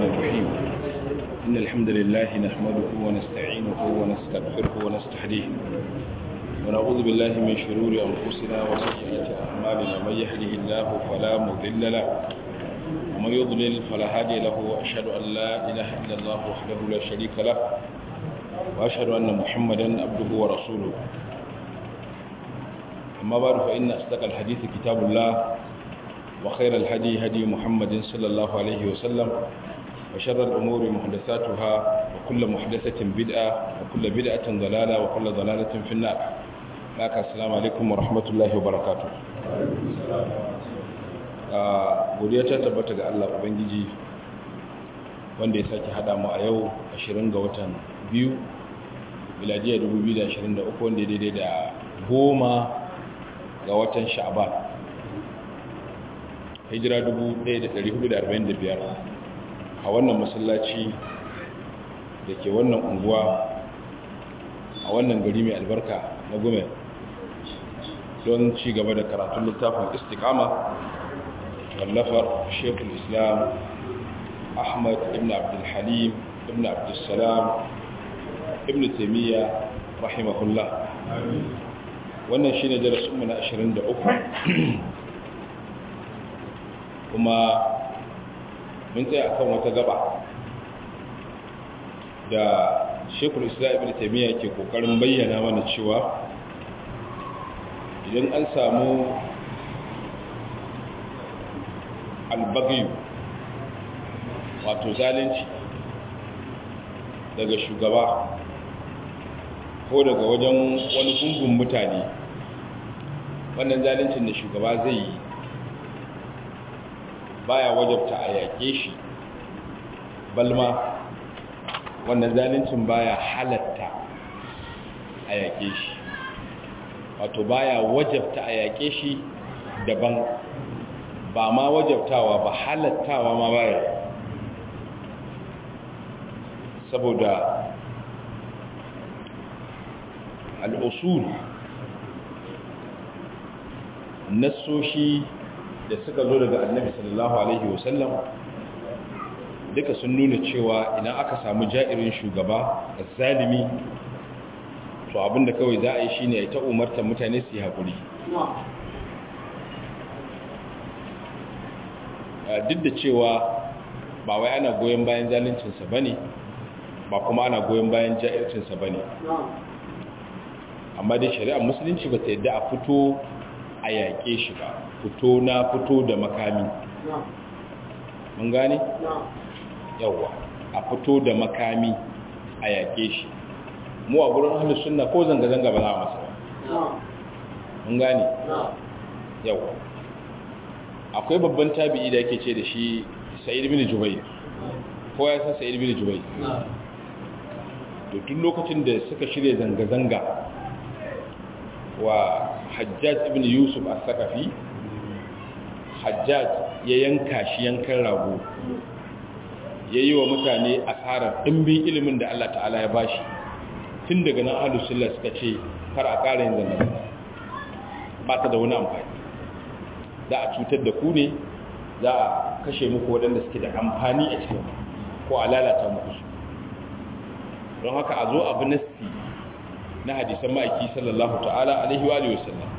الرحيم إن الحمد لله نحمده ونستعينه ونستغفره ونستهديه ونعوذ بالله من شرور أنفسنا وسيئات أعمالنا من يهده الله فلا مضل له ومن يضلل فلا هادي له وأشهد أن لا إله إلا الله وحده لا شريك له وأشهد أن محمدا عبده ورسوله أما بعد فإن أصدق الحديث كتاب الله وخير الهدي هدي محمد صلى الله عليه وسلم وشر الأمور محدثاتها وكل محدثة بدعة وكل بدعة ضلالة وكل ضلالة في النار لك السلام عليكم ورحمة الله وبركاته godiya ta tabbata ga Allah Ubangiji wanda ya sake hada mu a yau 20 ga watan biyu miladiya 2023 wanda ya daidai da goma ga watan sha'ban hijira 1445 a wannan masallaci da ke wannan unguwa a wannan gari mai albarka na gome don ci gaba da karatun littafin istikama wallafar shekul islam ahmad ibn abdulhalim ibn abdulsalam ibn taimiyya rahimahullah wannan shi ne darasinmu na 23 kuma mun tsaya akan wata gaba da shekul islam ibn taimiyya ke kokarin bayyana mana cewa idan an samu albaghi wato zalunci daga shugaba ko daga wajen wani gungun mutane wannan zaluncin da shugaba zai yi baya wajabta a yaƙe shi balma wannan zaluncin baya halatta a yaƙe shi wato baya wajabta a yaƙe shi daban ba ma wajabtawa ba halattawa ma baya saboda al'usul nassoshi da suka zo daga annabi sallallahu alaihi wasallam duka sun nuna cewa idan aka samu ja'irin shugaba zalimi to abinda kawai za a yi shine ya ta umartar mutane su yi haƙuri duk da cewa ba wai ana goyon bayan zaluncinsa ba ne ba kuma ana goyon bayan ja'ircinsa ba ne amma dai shari'ar musulunci ba ta yadda a fito a yaƙe shi ba fito na fito da makami mun gane? yawwa a fito da makami a yaƙe shi mu a gurin hannun suna ko zanga-zanga ba za a masa ba mun gane? yawwa akwai babban tabi'i da yake ce da shi sa'id bin jubai ko ya san sa'id bin jubai da tun lokacin da suka shirya zanga-zanga wa hajjaj ibn yusuf a sakafi hajjaj ya yanka shi yankan rago ya yi wa mutane asarar ɗimbin ilimin da Allah ta'ala ya bashi tun daga nan alusulla suka ce kar a ƙara yin zanga ba ta da wani amfani za a cutar da ku ne za a kashe muku waɗanda suke da amfani a cikin ko a lalata muku su don haka a zo abu nasti na hadisan ma'aiki sallallahu ta'ala alaihi wa alihi wasallam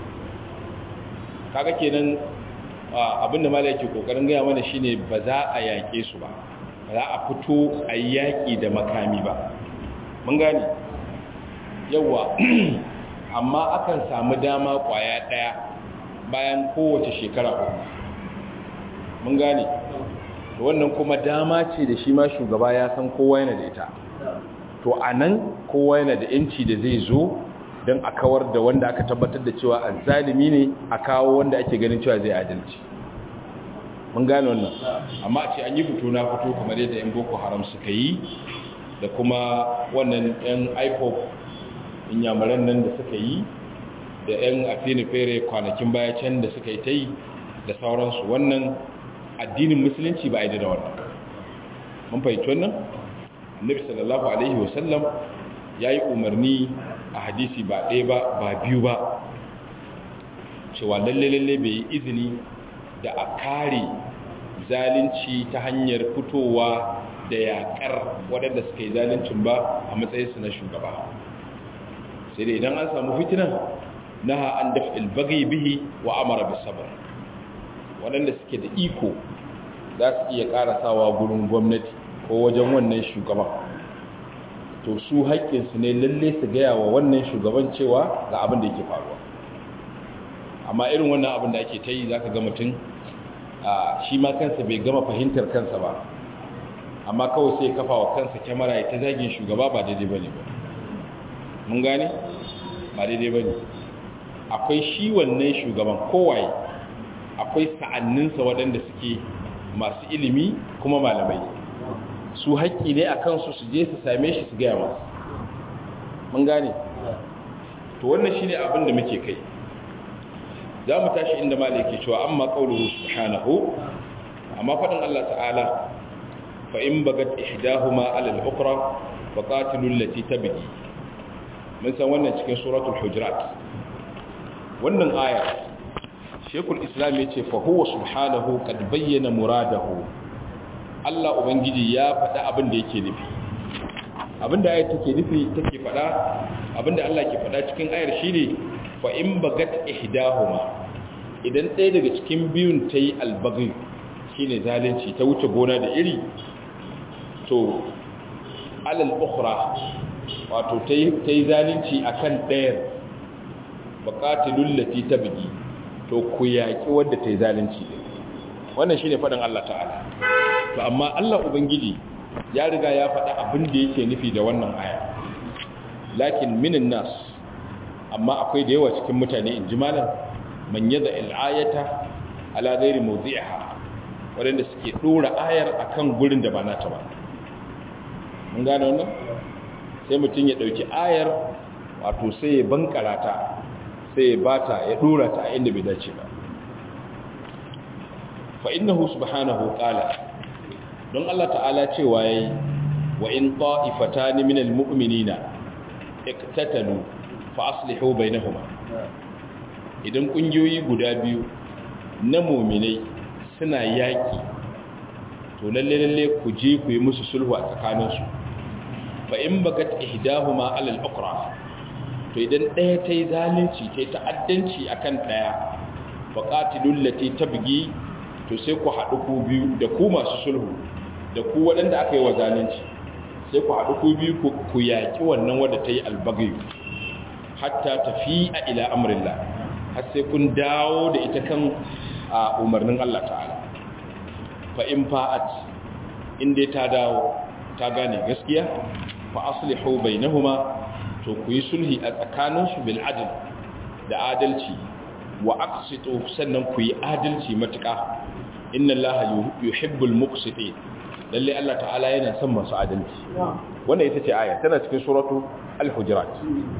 kaga kenan abinda malai yake kokarin gaya mana shine ba za a yake su ba ba za a fito a yaki da makami ba mun gane yawa amma akan samu dama kwaya daya bayan kowace shekara uku mun gane to wannan kuma dama ce da shi ma shugaba ya san kowa yana da ita to a nan kowa yana da yanci da zai zo don a kawar da wanda aka tabbatar da cewa zalimi ne a kawo wanda ake ganin cewa zai adalci mun gane wannan amma a ce an yi fito na fito kamar yadda yan boko haram suka yi da kuma wannan yan ipop inyamuran nan da suka yi da yan afini fere kwanakin baya can da suka yi ta yi da sauransu wannan addinin musulunci ba a yi da wannan mun fahimci wannan annabi sallallahu alaihi wasallam ya yi umarni a hadisi ba ɗaya ba ba biyu ba cewa lalle lalle bai yi izini da a kare zalunci ta hanyar fitowa da yakar waɗanda suka yi zaluncin ba a matsayinsu na shugaba sai da idan an samu fitinan naha an daf'il bagi bihi wa amara bis sabr waɗanda suke da iko za su iya karasawa gurin gwamnati ko wajen wannan shugaban to su haƙƙinsu ne lalle su gaya wa wannan shugaban cewa ga abin da yake faruwa amma irin wannan abin da ake ta yi za ka ga mutum shi ma kansa bai gama fahimtar kansa ba amma kawai sai kafa wa kansa kyamara ya ta zagin shugaba ba daidai ba ne ba mun gane ba daidai ba ne akwai shi wannan shugaban kowaye akwai sa'anninsa waɗanda suke masu ilimi kuma malamai su haƙƙi ne a kansu su je su same shi su gaya masu mun gane to wannan shi ne abin da muke kai za mu tashi inda malai ke cewa amma ƙaunuhu subhanahu amma faɗin Allah ta'ala fa in bagat ihdahuma ala al-ukhra fa qatilu allati tabghi mun san wannan cikin suratul hujurat wannan aya shekul islam yace fa huwa subhanahu qad bayyana muradahu Allah ubangiji ya faɗa abin da yake nufi abin da ayat take nufi take faɗa abin da Allah ke faɗa cikin ayar shine fa in bagat ihdahuma idan ɗaya daga cikin biyun ta yi albaghi shine zalunci ta wuce gona da iri to alal ukhra wato ta yi zalunci akan ɗayar baqatilul lati tabghi to ku yaki wadda ta yi zalunci wannan shine faɗin Allah ta'ala to amma Allah ubangiji ya riga ya faɗa abin da yake nufi da wannan aya lakin minin nas amma akwai da yawa cikin mutane in ji malam man yada al'ayata ala ghairi mawdi'iha wanda suke dora ayar akan gurin da ba nata ba mun gane wannan sai mutum ya dauki ayar wato sai ya bankara ta sai ya bata ya dora ta a inda bai dace ba fa innahu subhanahu qala don Allah ta'ala cewa yayi wa in ta'ifatan min almu'minina iktatalu fa aslihu bainahuma idan kungiyoyi guda biyu na mu'minai suna yaki to lalle lalle ku je ku yi musu sulhu a tsakaninsu fa in bagat ihdahuma ala al-ukhra to idan daya tayi zalunci tayi ta'addanci akan daya fa qatilul lati tabgi to sai ku haɗu ku biyu da ku masu sulhu da ku waɗanda aka yi wa zalunci sai ku haɗu ku biyu ku yaƙi wannan wadda ta yi albagayu hatta tafi a ila amurilla har sai kun dawo da ita kan a umarnin Allah ta'ala fa in fa'at in dai ta dawo ta gane gaskiya fa aslihu bainahuma to ku yi sulhi a tsakaninsu bil adl da adalci wa aqsitu sannan ku yi adalci matuƙa inna allaha yuhibbul muqsitin lalle Allah ta'ala yana son masu adalci wannan ita ce aya tana cikin suratu al-hujurat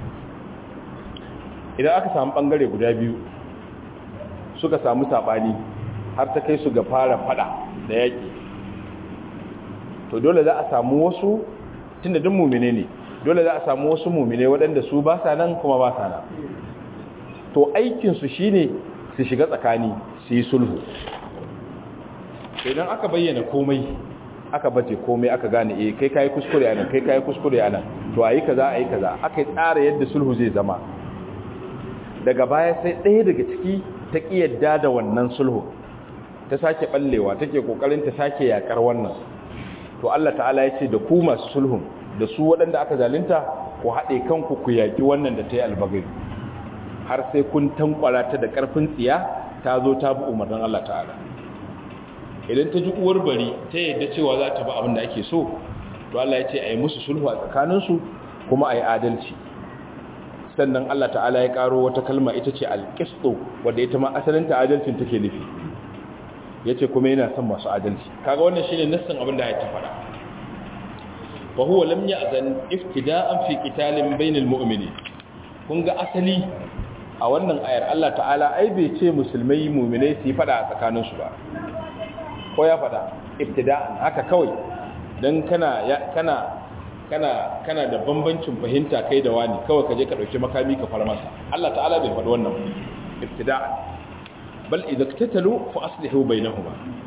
idan aka samu bangare guda biyu suka samu sabani har ta kai su ga fara fada da yaki to dole za a samu wasu tunda duk mu'mine ne dole za a samu wasu mu'mine waɗanda su ba sa nan kuma ba sa nan to aikin su shine su shiga tsakani su yi sulhu idan aka bayyana komai aka bace komai aka gane eh kai kai kuskure anan kai kai kuskure anan to ayi kaza ayi kaza aka tsara yadda sulhu zai zama daga baya sai ɗaya daga ciki ta kiyarda da wannan sulhu ta sake ballewa take kokarin ta sake yakar wannan to Allah ta'ala ya ce da ku masu sulhun da su waɗanda aka zalunta ku haɗe kanku ku yaki wannan da ta yi albagai har sai kun tankwara ta da ƙarfin tsiya ta zo ta bi umarnin Allah ta'ala idan ta ji uwar bari ta yadda cewa za ta ba abin da ake so to Allah ya ce a yi musu sulhu a tsakaninsu kuma a yi adalci sannan Allah ta'ala ya karo wata kalma ita ce alƙisto wadda ita ma asalinta adalcin take nufi ya ce kuma yana son masu adalci kaga wannan shine nassin abin da ya ta faɗa fa huwa lam ya'zan iftida'an fi qitalin bainal mu'minin kun ga asali a wannan ayar Allah ta'ala ai bai ce musulmai mu'minai su yi faɗa a tsakaninsu ba ko ya faɗa ibtida'an haka kawai dan kana kana kana kana da bambancin fahimta kai da wani kawai ka je ka dauki makami ka fara masa Allah ta'ala bai faɗi wannan ibtida'an bal idza iktatalu fa aslihu bainahuma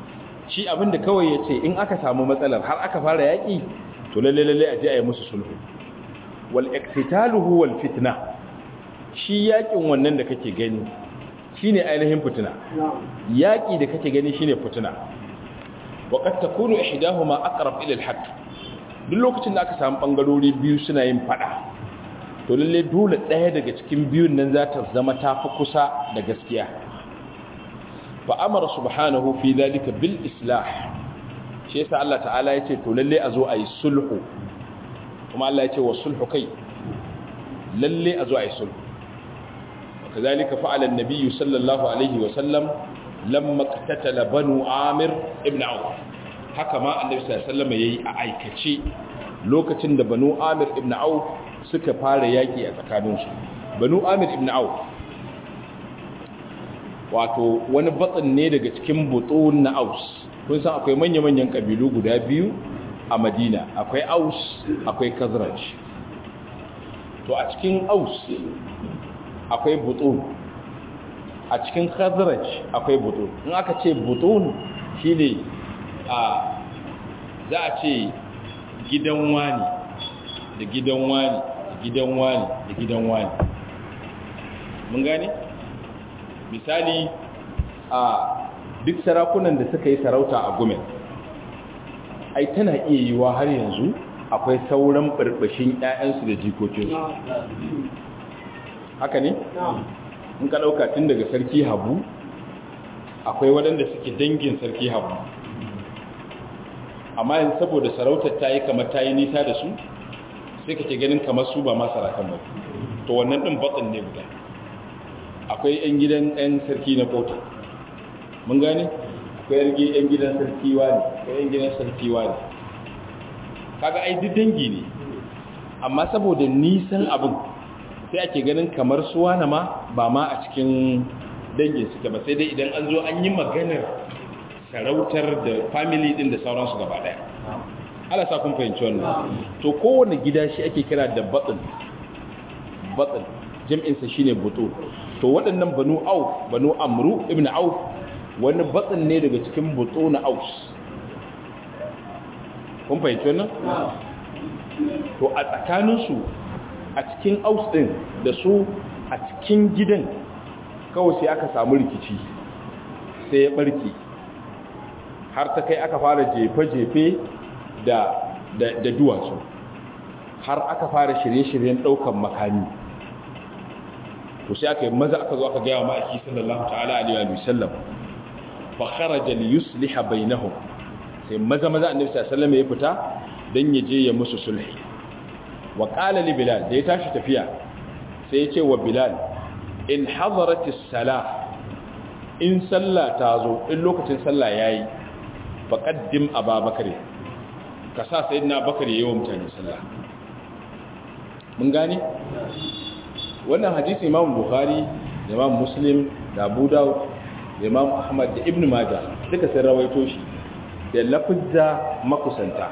shi abinda kawai ya ce in aka samu matsalar har aka fara yaƙi to lalle lalle a je a yi musu sulhu wal iqtitaluhu wal fitna shi yaƙin wannan da kake gani shine ainihin fitina yaƙi da kake gani shine fitina wa qad takunu ihdahuma aqrab ila al haqq duk lokacin da aka samu bangarori biyu suna yin fada to lalle dole ɗaya daga cikin biyun nan za ta zama tafi kusa da gaskiya fa amara subhanahu fi dhalika bil islah shi yasa Allah ta'ala yace to lalle a zo a yi sulhu kuma Allah yace wa sulhu kai lalle a zo a yi sulhu kazalika fa'ala an-nabiy sallallahu alaihi wa sallam lamma qatatala banu amir ibn auf haka ma annabi sallallahu alaihi wasallam yayi a aikace lokacin da banu amir ibn auf suka fara yaki a tsakaninsu banu amir ibn auf wato wani batsin ne daga cikin butun na aus kun san akwai manya-manyan kabilu guda biyu a madina akwai aus akwai kazraj to a cikin aus akwai butun a cikin kazraj akwai butun in aka ce butun shine a za a ce gidan wani da gidan wani da gidan wani da gidan wani mun gane misali a duk sarakunan da suka yi sarauta a gumen ai tana iya yiwa har yanzu akwai sauran barbashin 'ya'yansu da jikokinsu haka ne? in ka ɗauka tun daga sarki habu akwai waɗanda suke dangin sarki habu amma yin saboda sarautar ta yi kamar ta yi nisa da su sai ka ke ganin kamar su ba masu rakan ba to wannan ɗin batsin ne guda akwai 'yan gidan 'yan sarki na kota mun gane akwai 'yan gidan sarki wani akwai 'yan gidan sarki wani kaga ai duk dangi ne amma saboda nisan abin sai ake ganin kamar su wani ma ba ma a cikin dangin suke ba sai dai idan an zo an yi maganar sarautar da family din da sauransu gaba daya ala sa kun fahimci wannan to kowane gida shi ake kira da batsin batsin jam'insa shine butu to waɗannan banu auf banu amru ibn auf wani batsin ne daga cikin butu na aus kun fahimci wannan to a tsakaninsu a cikin aus ɗin da su a cikin gidan kawai sai aka samu rikici sai ya ɓarke har ta kai aka fara jefe-jefe da da duwatsu har aka fara shirye-shiryen ɗaukan makami to sai aka yi maza aka zo aka gaya wa ma'aiki sallallahu ta'ala alaihi wa sallam fa kharaja li yusliha bainahum sai maza maza annabi sallallahu alaihi wasallam ya fita dan ya je ya musu sulhi wa qala li bilal da ya tashi tafiya sai ya ce wa bilal in hadarat as-salah in sallah ta zo in lokacin sallah yayi faqaddim ababakar ka sa sayyidina bakar yayi wa mutane sallah mun gane wannan hadisi imam bukhari da imam muslim da abu dawud da imam ahmad da ibn majah duka sun rawaito shi da lafizza makusanta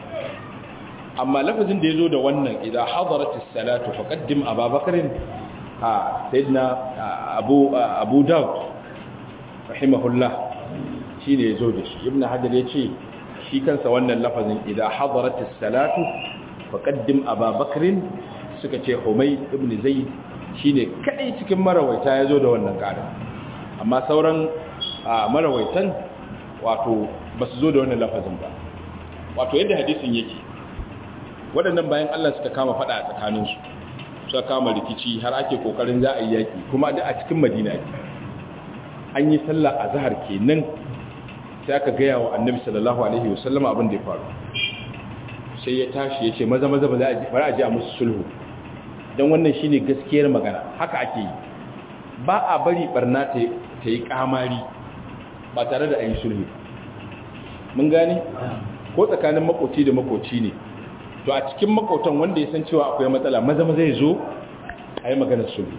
amma lafazin da ya zo da wannan idan hadaratis salatu faqaddim ababakarin a sayyidina abu abu dawud rahimahullah shine ya zo da shi ibn hajar ya ce shi kansa wannan lafazin idan hadaratis salatu faqaddim ababakarin suka ce Humay ibn Zaid shine kadai cikin marawaita yazo da wannan ƙara amma sauran marawaitan wato basu zo da wannan lafazin ba wato yadda hadisin yake waɗannan bayan Allah suka kama fada a tsakanin su suka kama rikici har ake kokarin za a yi yaki kuma da a cikin Madina ne an yi sallah azhar kenan sai aka ga yawo Annabi sallallahu alaihi wasallam abin da ya faru sai ya tashi ya ce maza maza ba za a ji a musu sulhu don wannan shine gaskiyar magana haka ake yi ba a bari barna ta yi kamari ba tare da ayin sulhu mun gane ko tsakanin makoci da makoci ne to a cikin makotan wanda ya san cewa akwai matsala maza maza ya zo a yi maganar sulhu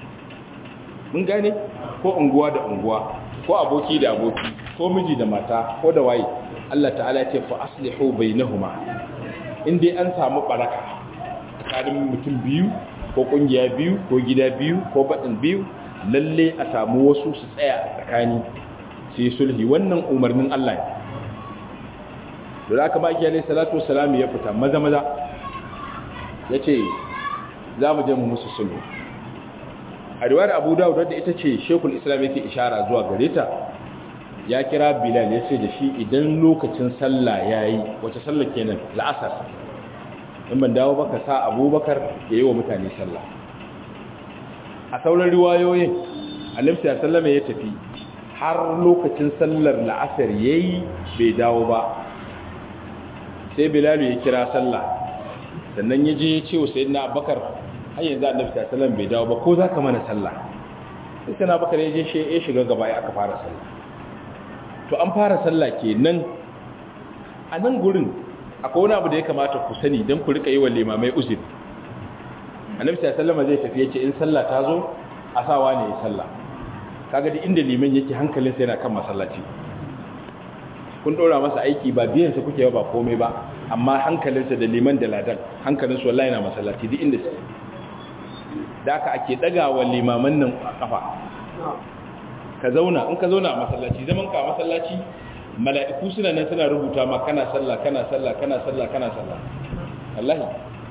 mun gane ko unguwa da unguwa ko aboki da aboki ko miji da mata ko da waye Allah ta'ala ya ce fa aslihu bainahuma in dai an samu baraka tsakanin mutum biyu ko kungiya biyu ko gida biyu ko baɗin biyu lalle a samu wasu su tsaya a tsakani su yi sulhi wannan umarnin Allah ne da aka maki alaihi salatu wassalam ya fita maza maza yace za mu je mu musu sulhu a riwayar Abu Dawud wadda ita ce Sheikhul Islam yake ishara zuwa gare ta ya kira Bilal ya ce da shi idan lokacin sallah yayi wace sallah kenan la'asar in ban dawo baka sa Abubakar yayi wa mutane sallah a sauran riwayoyin Annabi sallallahu alaihi wasallam ya tafi har lokacin sallar la'asar yayi bai dawo ba sai Bilal ya kira sallah sannan ya je ya ce wa sayyidina Abubakar har yanzu Annabi sallallahu alaihi wasallam bai dawo ba ko zaka mana sallah sai sayyidina Abubakar ya je shi ya shiga gaba ya aka fara sallah to an fara sallah kenan a nan gurin akwai wani abu da ya kamata ku sani don ku rika yi wa limamai uzuri Annabi sallallahu alaihi wasallam zai tafi ya ce in sallah ta zo a sawa ne ya sallah kaga da inda liman yake hankalinsa yana kan masallaci kun dora masa aiki ba biyan sa kuke ba komai ba amma hankalinsa da liman da ladan hankalinsu wallahi na masallaci duk inda su da aka ake dagawa limaman nan a kafa ka zauna in ka zauna a masallaci zaman ka a masallaci mala'iku suna nan suna rubuta ma kana sallah kana sallah kana sallah kana sallah wallahi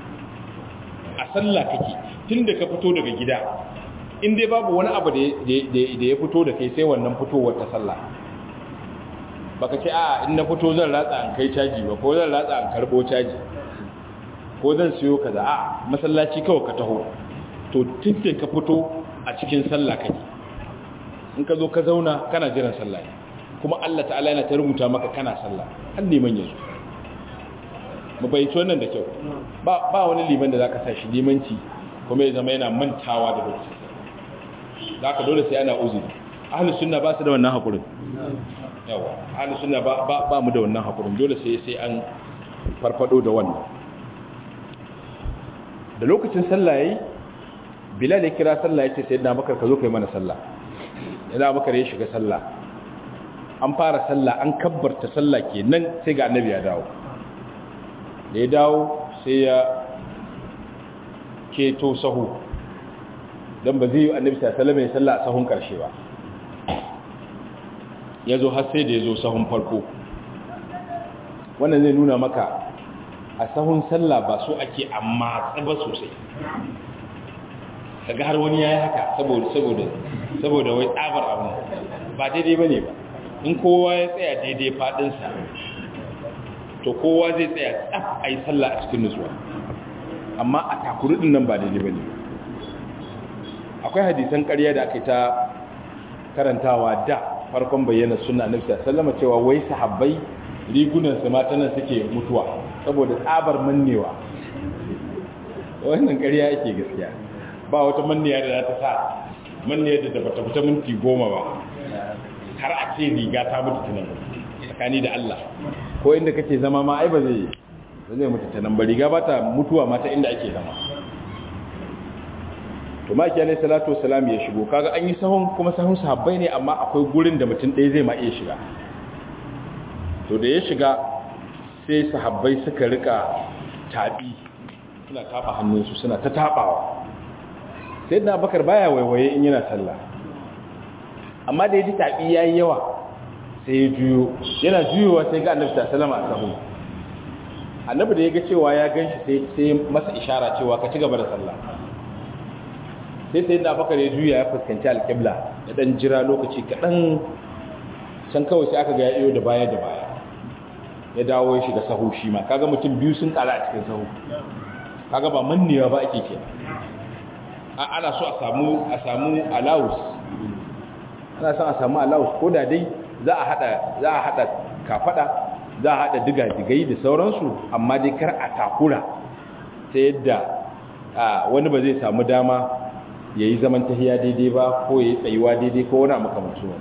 a sallah kake tunda ka fito daga gida in dai babu wani abu da ya fito da kai sai wannan fitowar ta sallah baka ce a in na fito zan ratsa an kai caji ba ko zan ratsa an karbo caji ko zan siyo kaza a masallaci kawai ka taho to tuntun ka fito a cikin sallah kake in ka zo ka zauna kana jiran sallah kuma Allah ta'ala yana ta rubuta maka kana sallah har liman yanzu mu bayyace wannan da kyau ba ba wani liman da zaka sa shi limanci kuma ya zama yana mantawa da lokaci zaka dole sai ana uzuri ahlus sunna ba su da wannan hakurin yawa ahlus sunna ba ba mu da wannan hakurin dole sai sai an farfado da wannan da lokacin sallah yayi bilal ya kira sallah yace sayyidina bakar ka zo kai mana sallah yana bakar ya shiga sallah an fara sallah an kabbarta sallah kenan sai ga annabi ya dawo da ya dawo sai ya keto sahu don ba zai yi annabi sallallahu alaihi sallah a sahun karshe ba ya zo har sai da ya zo sahun farko wannan zai nuna maka a sahun sallah ba so ake amma tsaba sosai kaga har wani yayi haka saboda saboda saboda wai tsabar abu ba daidai bane ba in kowa ya tsaya daidai fadin sa to kowa zai tsaya tsaf ayi sallah a cikin nutsuwa amma a takurudin nan ba daidai bane akwai hadisan ƙarya da aka ta karantawa da farkon bayyana sunna annabi sallallahu alaihi cewa wai sahabbai rigunan su mata nan suke mutuwa saboda tsabar mannewa wannan ƙarya yake gaskiya ba wata manniya da za ta sa manniya da bata fita minti goma ba har a ce riga ta mutu tunan tsakani da Allah ko inda kake zama ma ai ba zai ba zai mutu tunan ba riga ba ta mutuwa mata inda ake zama to ma ki alaihi salatu wassalam ya shigo kaga an yi sahun kuma sahun sahabbai ne amma akwai gurin da mutum ɗaya zai ma iya shiga to da ya shiga sai sahabbai suka rika tabi suna tafa hannunsu suna ta tabawa sai da bakar baya waiwaye in yana sallah amma da ya ji tabi ya yi yawa sai ya juyo yana juyowa sai ga annabi sallama a sahu annabi da ya ga cewa ya gan shi sai masa ishara cewa ka ci gaba da sallah sai sai da bakar ya juya ya fuskanci alƙibla ya dan jira lokaci kaɗan can kawai sai aka ga ya iyo da baya da baya ya dawo ya shiga sahu shi ma kaga mutum biyu sun ƙara a cikin sahu kaga ba mannewa ba ake ke ana so a samu a samu allowance ana so a samu allowance ko da dai za a hada za a hada kafada za a hada diga-digai da sauransu amma dai kar a takura ta yadda wani ba zai samu dama ya yi zaman tahiya daidai ba ko ya yi tsayuwa daidai ko wani makamanci wani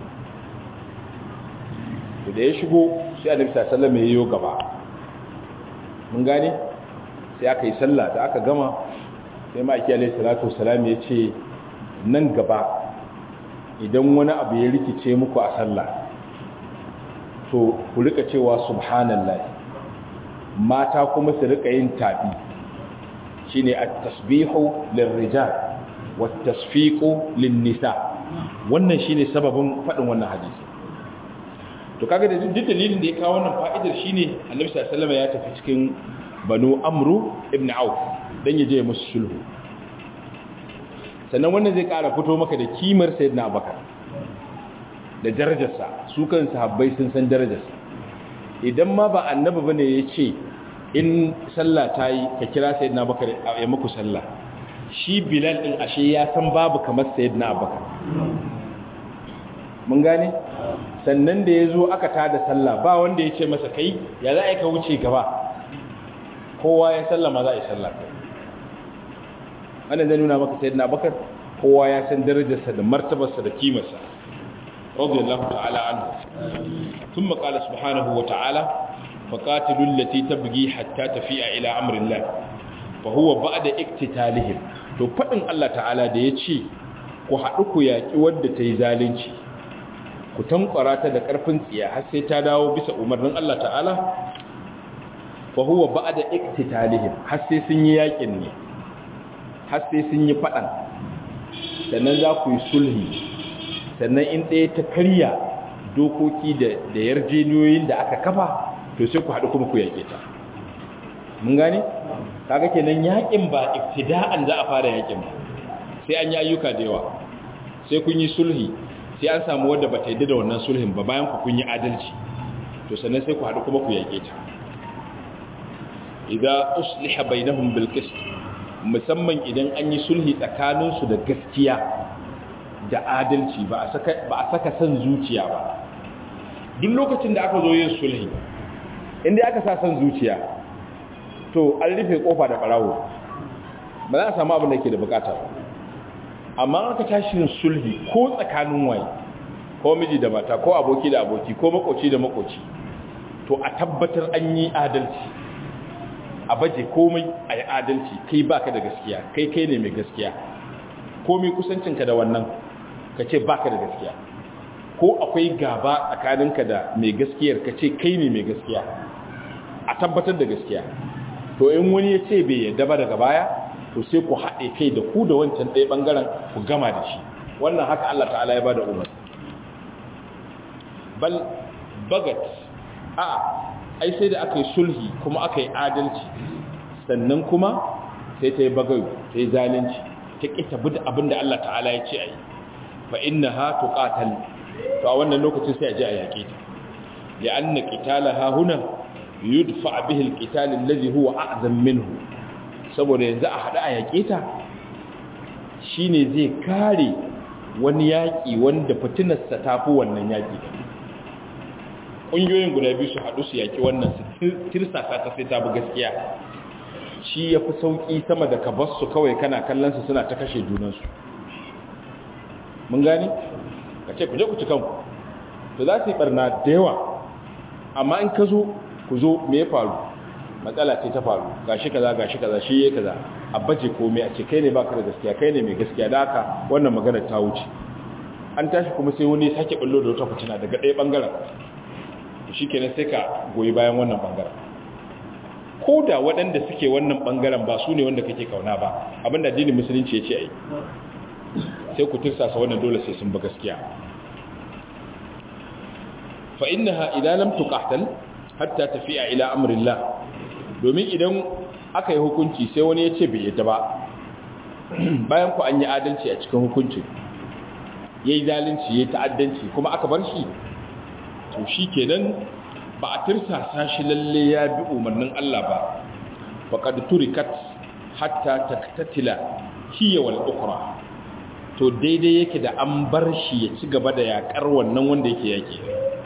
da ya shigo sai annabi sallallahu alaihi wasallam gaba mun gane sai aka yi sallah da aka gama sai ma'aiki alaihi salatu wasalam ya ce nan gaba idan wani abu ya rikice muku a sallah to ku rika cewa subhanallah mata kuma su rika yin tafi shine at-tasbihu lirrijal wat-tasfiqu lin-nisa wannan shine sababin fadin wannan hadisi to kaga da duk dalilin da ya kawo wannan fa'idar shine annabi sallallahu alaihi wasallam ya tafi cikin banu amru ibn auf dan yaje musu sulhu sannan wannan zai kara fito maka da kimar sayyidina abubakar da darajarsa su kan sahabbai sun san darajarsa idan ma ba annabi bane ya ce in sallah ta yi ka kira sayyidina abubakar ya muku sallah shi bilal din ashe ya san babu kamar sayyidina abubakar mun gane sannan da ya zo aka tada sallah ba wanda ya ce masa kai ya za a yi ka wuce gaba kowa ya sallama za a yi sallah wannan zai nuna maka sayyidina abubakar kowa ya san darajarsa da martabarsa da kimarsa radiyallahu ta'ala anhu thumma qala subhanahu wa ta'ala faqatilul lati tabghi hatta tafi'a ila amrillah fa huwa ba'da iktitalihim to fadin Allah ta'ala da yace ku haɗu ku yaki wanda ta yi zalunci ku tankwara ta da ƙarfin tsiya har sai ta dawo bisa umarnin Allah ta'ala fa huwa ba'da iktitalihim har sai sun yi yakin ne har sai sun yi fadan sannan za ku yi sulhi sannan in ɗaya ta karya dokoki da da yarjeniyoyin da aka kafa to sai ku haɗu kuma ku yake ta mun gane kaga kenan yakin ba ibtida'an za a fara yakin ba sai an yi ayyuka da yawa sai kun yi sulhi sai an samu wadda ba ta yi da wannan sulhin ba bayan ku kun yi adalci to sannan sai ku haɗu kuma ku yake ta idan usliha bainahum bil qist musamman idan an yi sulhi tsakanin su da gaskiya da adalci ba a saka ba a saka san zuciya ba duk lokacin da aka zo yin sulhi inda aka sa san zuciya to an rufe kofa da barawo ba za a samu abin da ke da bukata ba amma aka tashi yin sulhi ko tsakanin waye ko miji da mata ko aboki da aboki ko makoci da makoci to a tabbatar an yi adalci a baje komai a yi adalci kai baka da gaskiya kai kai ne mai gaskiya komai kusancinka da wannan ka ce baka da gaskiya ko akwai gaba tsakaninka da mai gaskiyar ka ce kai ne mai gaskiya a tabbatar da gaskiya to in wani ya ce bai yadda ba daga baya to sai ku haɗe kai da ku da wancan ɗaya ɓangaren ku gama da shi wannan haka Allah ta'ala ya ba da umar bal bagat a ai sai da aka yi sulhi kuma aka yi adalci sannan kuma sai ta yi bagayu ta yi zalunci ta ƙi tabi da abin da Allah ta'ala ya ce a yi fa inna ha tuƙatal to a wannan lokacin sai a je a yaƙe ta da an na ƙitala ha huna yudfa bihi alqital allazi huwa a'zam minhu saboda yanzu a hada a yake ta shine zai kare wani yaki wanda fitinar sa tafi wannan yaki kungiyoyin guda biyu su hadu su yaki wannan su tirsasa ta sai ta bi gaskiya shi yafi sauki sama da ka bar su kawai kana kallon su suna ta kashe junan su mun gani kace ku je ku ci kanku to za su yi barna da yawa amma in ka zo ku zo me ya faru matsala ce ta faru gashi kaza gashi kaza shi yayi kaza a baje komai a ce kai ne baka da gaskiya kai ne mai gaskiya da haka wannan magana ta wuce an tashi kuma sai wani sake ballo da wata fitina daga ɗaya bangaren shikenan sai ka goyi bayan wannan bangaren ko da waɗanda suke wannan bangaren ba su ne wanda kake kauna ba abinda addinin musulunci ya ce ai sai ku tirsasa wannan dole sai sun ba gaskiya fa innaha idan lam tuqatal hatta tafiya ila amrillah domin idan aka yi hukunci sai wani ya ce bai yadda ba bayan ku an yi adalci a cikin hukuncin ya yi zalunci ya yi ta'addanci kuma aka bar shi to shi kenan ba a tirsasa shi lalle ya bi umarnin Allah ba faƙad turikat hatta taktatila hiya wal ukra to daidai yake da an bar shi ya ci gaba da yakar wannan wanda yake yake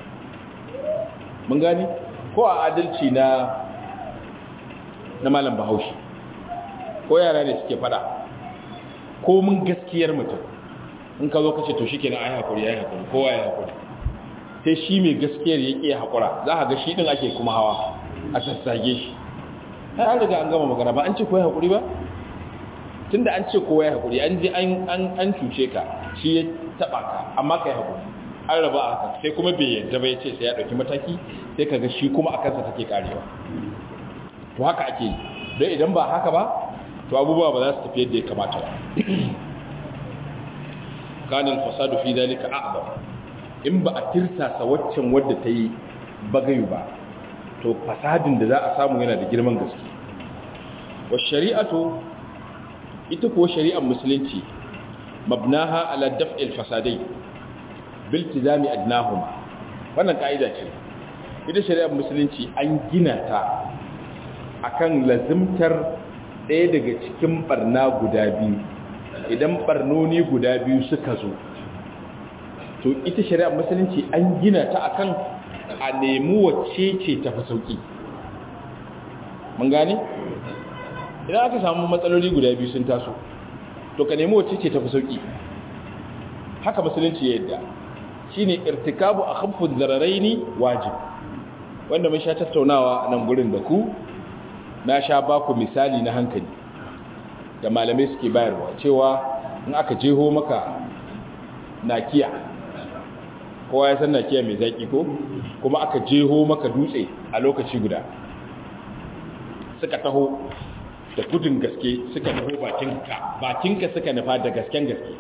mun gani ko a adalci na na malam bahaushe ko yara ne suke fada ko mun gaskiyar mutum in ka zo kace to shikenan ai hakuri ai hakuri kowa ya hakuri sai shi mai gaskiyar yake hakura za ka ga shi din ake kuma hawa a sassage shi har an riga an gama magana ba an ce kowa ya hakuri ba tunda an ce kowa ya hakuri an je an an cuce ka shi ya taba ka amma kai hakuri an raba haka sai kuma bai yadda ba ya ce sai ya ɗauki mataki sai kaga shi kuma a kansa take karewa to haka ake yi don idan ba haka ba to abubuwa ba za su tafi yadda ya kamata ba kanin fasadu fi dalika a'zam in ba a tirsasa waccan wadda ta yi bagayu ba to fasadin da za a samu yana da girman gaske wa shari'atu ita kuwa shari'ar musulunci mabnaha ala daf'il fasadai bil tizami adnahuma wannan kaida ce ita shari'ar musulunci an gina ta akan lazimtar ɗaya daga cikin barna guda biyu idan barnoni guda biyu suka zo to ita shari'ar musulunci an gina ta akan a nemi wacce ce ta fi sauki mun gane idan aka samu matsaloli guda biyu sun taso to ka nemi wacce ce ta fi sauki haka musulunci ya yadda shine irtikabu akhaffu dararaini wajib wanda mun sha tattaunawa a nan gurin da ku na sha baku misali na hankali da malamai suke bayarwa cewa in aka jeho maka nakiya kowa ya san nakiya mai zaki ko kuma aka jeho maka dutse a lokaci guda suka taho da gudun gaske suka taho bakinka bakinka suka nufa da gasken gaske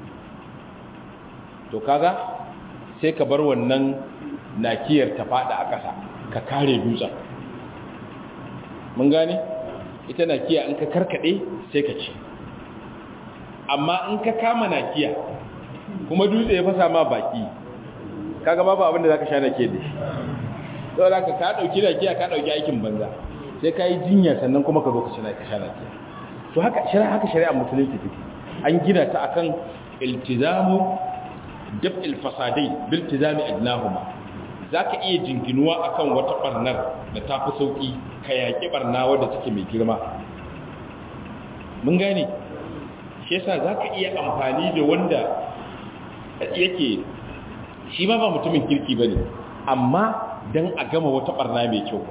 to kaga sai ka bar wannan nakiyar ta fada a ƙasa ka kare dutsen mun gane ita nakiya in ka karkade sai ka ci amma in ka kama nakiya kuma dutse ya fasa ma baki kaga babu abin da zaka sha nake da shi saboda ka ka dauki nakiya ka dauki aikin banza sai ka yi jinya sannan kuma ka zo ka ci ka sha nakiya to haka shari'a haka shari'a musulunci take an gina ta akan iltizamu daf'il fasadai bil tizami adnahuma zaka iya jinginuwa akan wata barnar da ta fi sauki ka yaki barna wadda take mai girma mun gane shi yasa zaka iya amfani da wanda yake shi ma ba mutumin kirki bane amma dan a gama wata barna mai kyau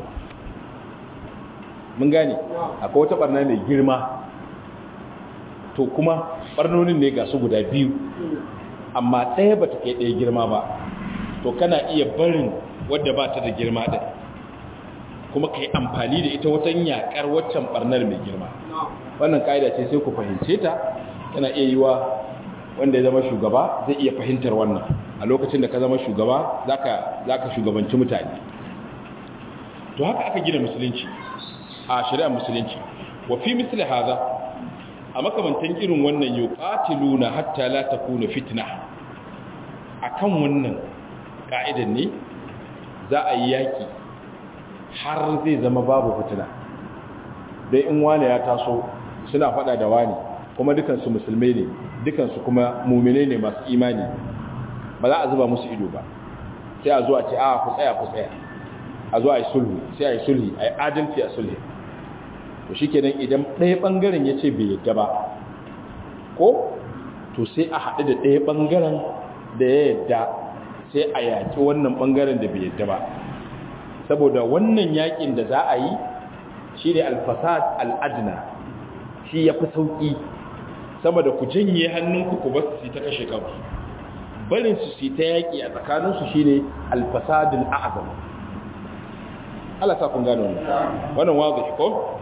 mun gane akwai wata barna mai girma to kuma barnonin ne ga su guda biyu amma ɗaya ba ta kai ɗaya girma ba to kana iya barin wadda ba ta da girma ɗin kuma ka yi amfani da ita watan yaƙar waccan ɓarnar mai girma wannan ƙa'ida ce sai ku fahimce ta tana iya yi wa wanda ya zama shugaba zai iya fahimtar wannan a lokacin da ka zama shugaba za ka shugabanci mutane to haka aka gina musulunci a shari'ar musulunci wa fi misali haza a makamantan irin wannan yuqatiluna hatta la takuna fitna akan wannan ka'idan ne za a yi yaki har zai zama babu fitina dai in wani ya taso suna fada da wani kuma dukansu musulmai ne dukansu kuma mumine ne masu imani ba za a zuba musu ido ba sai a zo a ce a ku tsaya ku tsaya a zo a yi sulhu sai a yi sulhi a yi adalci a sulhi to shi kenan idan ɗaya ɓangaren ya ce bai yadda ba ko to sai a haɗu da ɗaya ɓangaren da ya yadda sai a yaƙi wannan ɓangaren da bai yadda ba saboda wannan yaƙin da za a yi shi ne alfasad al'adina shi ya fi sauƙi sama da ku janye hannunku ku ba su ta kashe kanku barin su su ta yaƙi a tsakaninsu shi ne alfasadin a'azam Allah sa kun gano wannan wannan wazi ko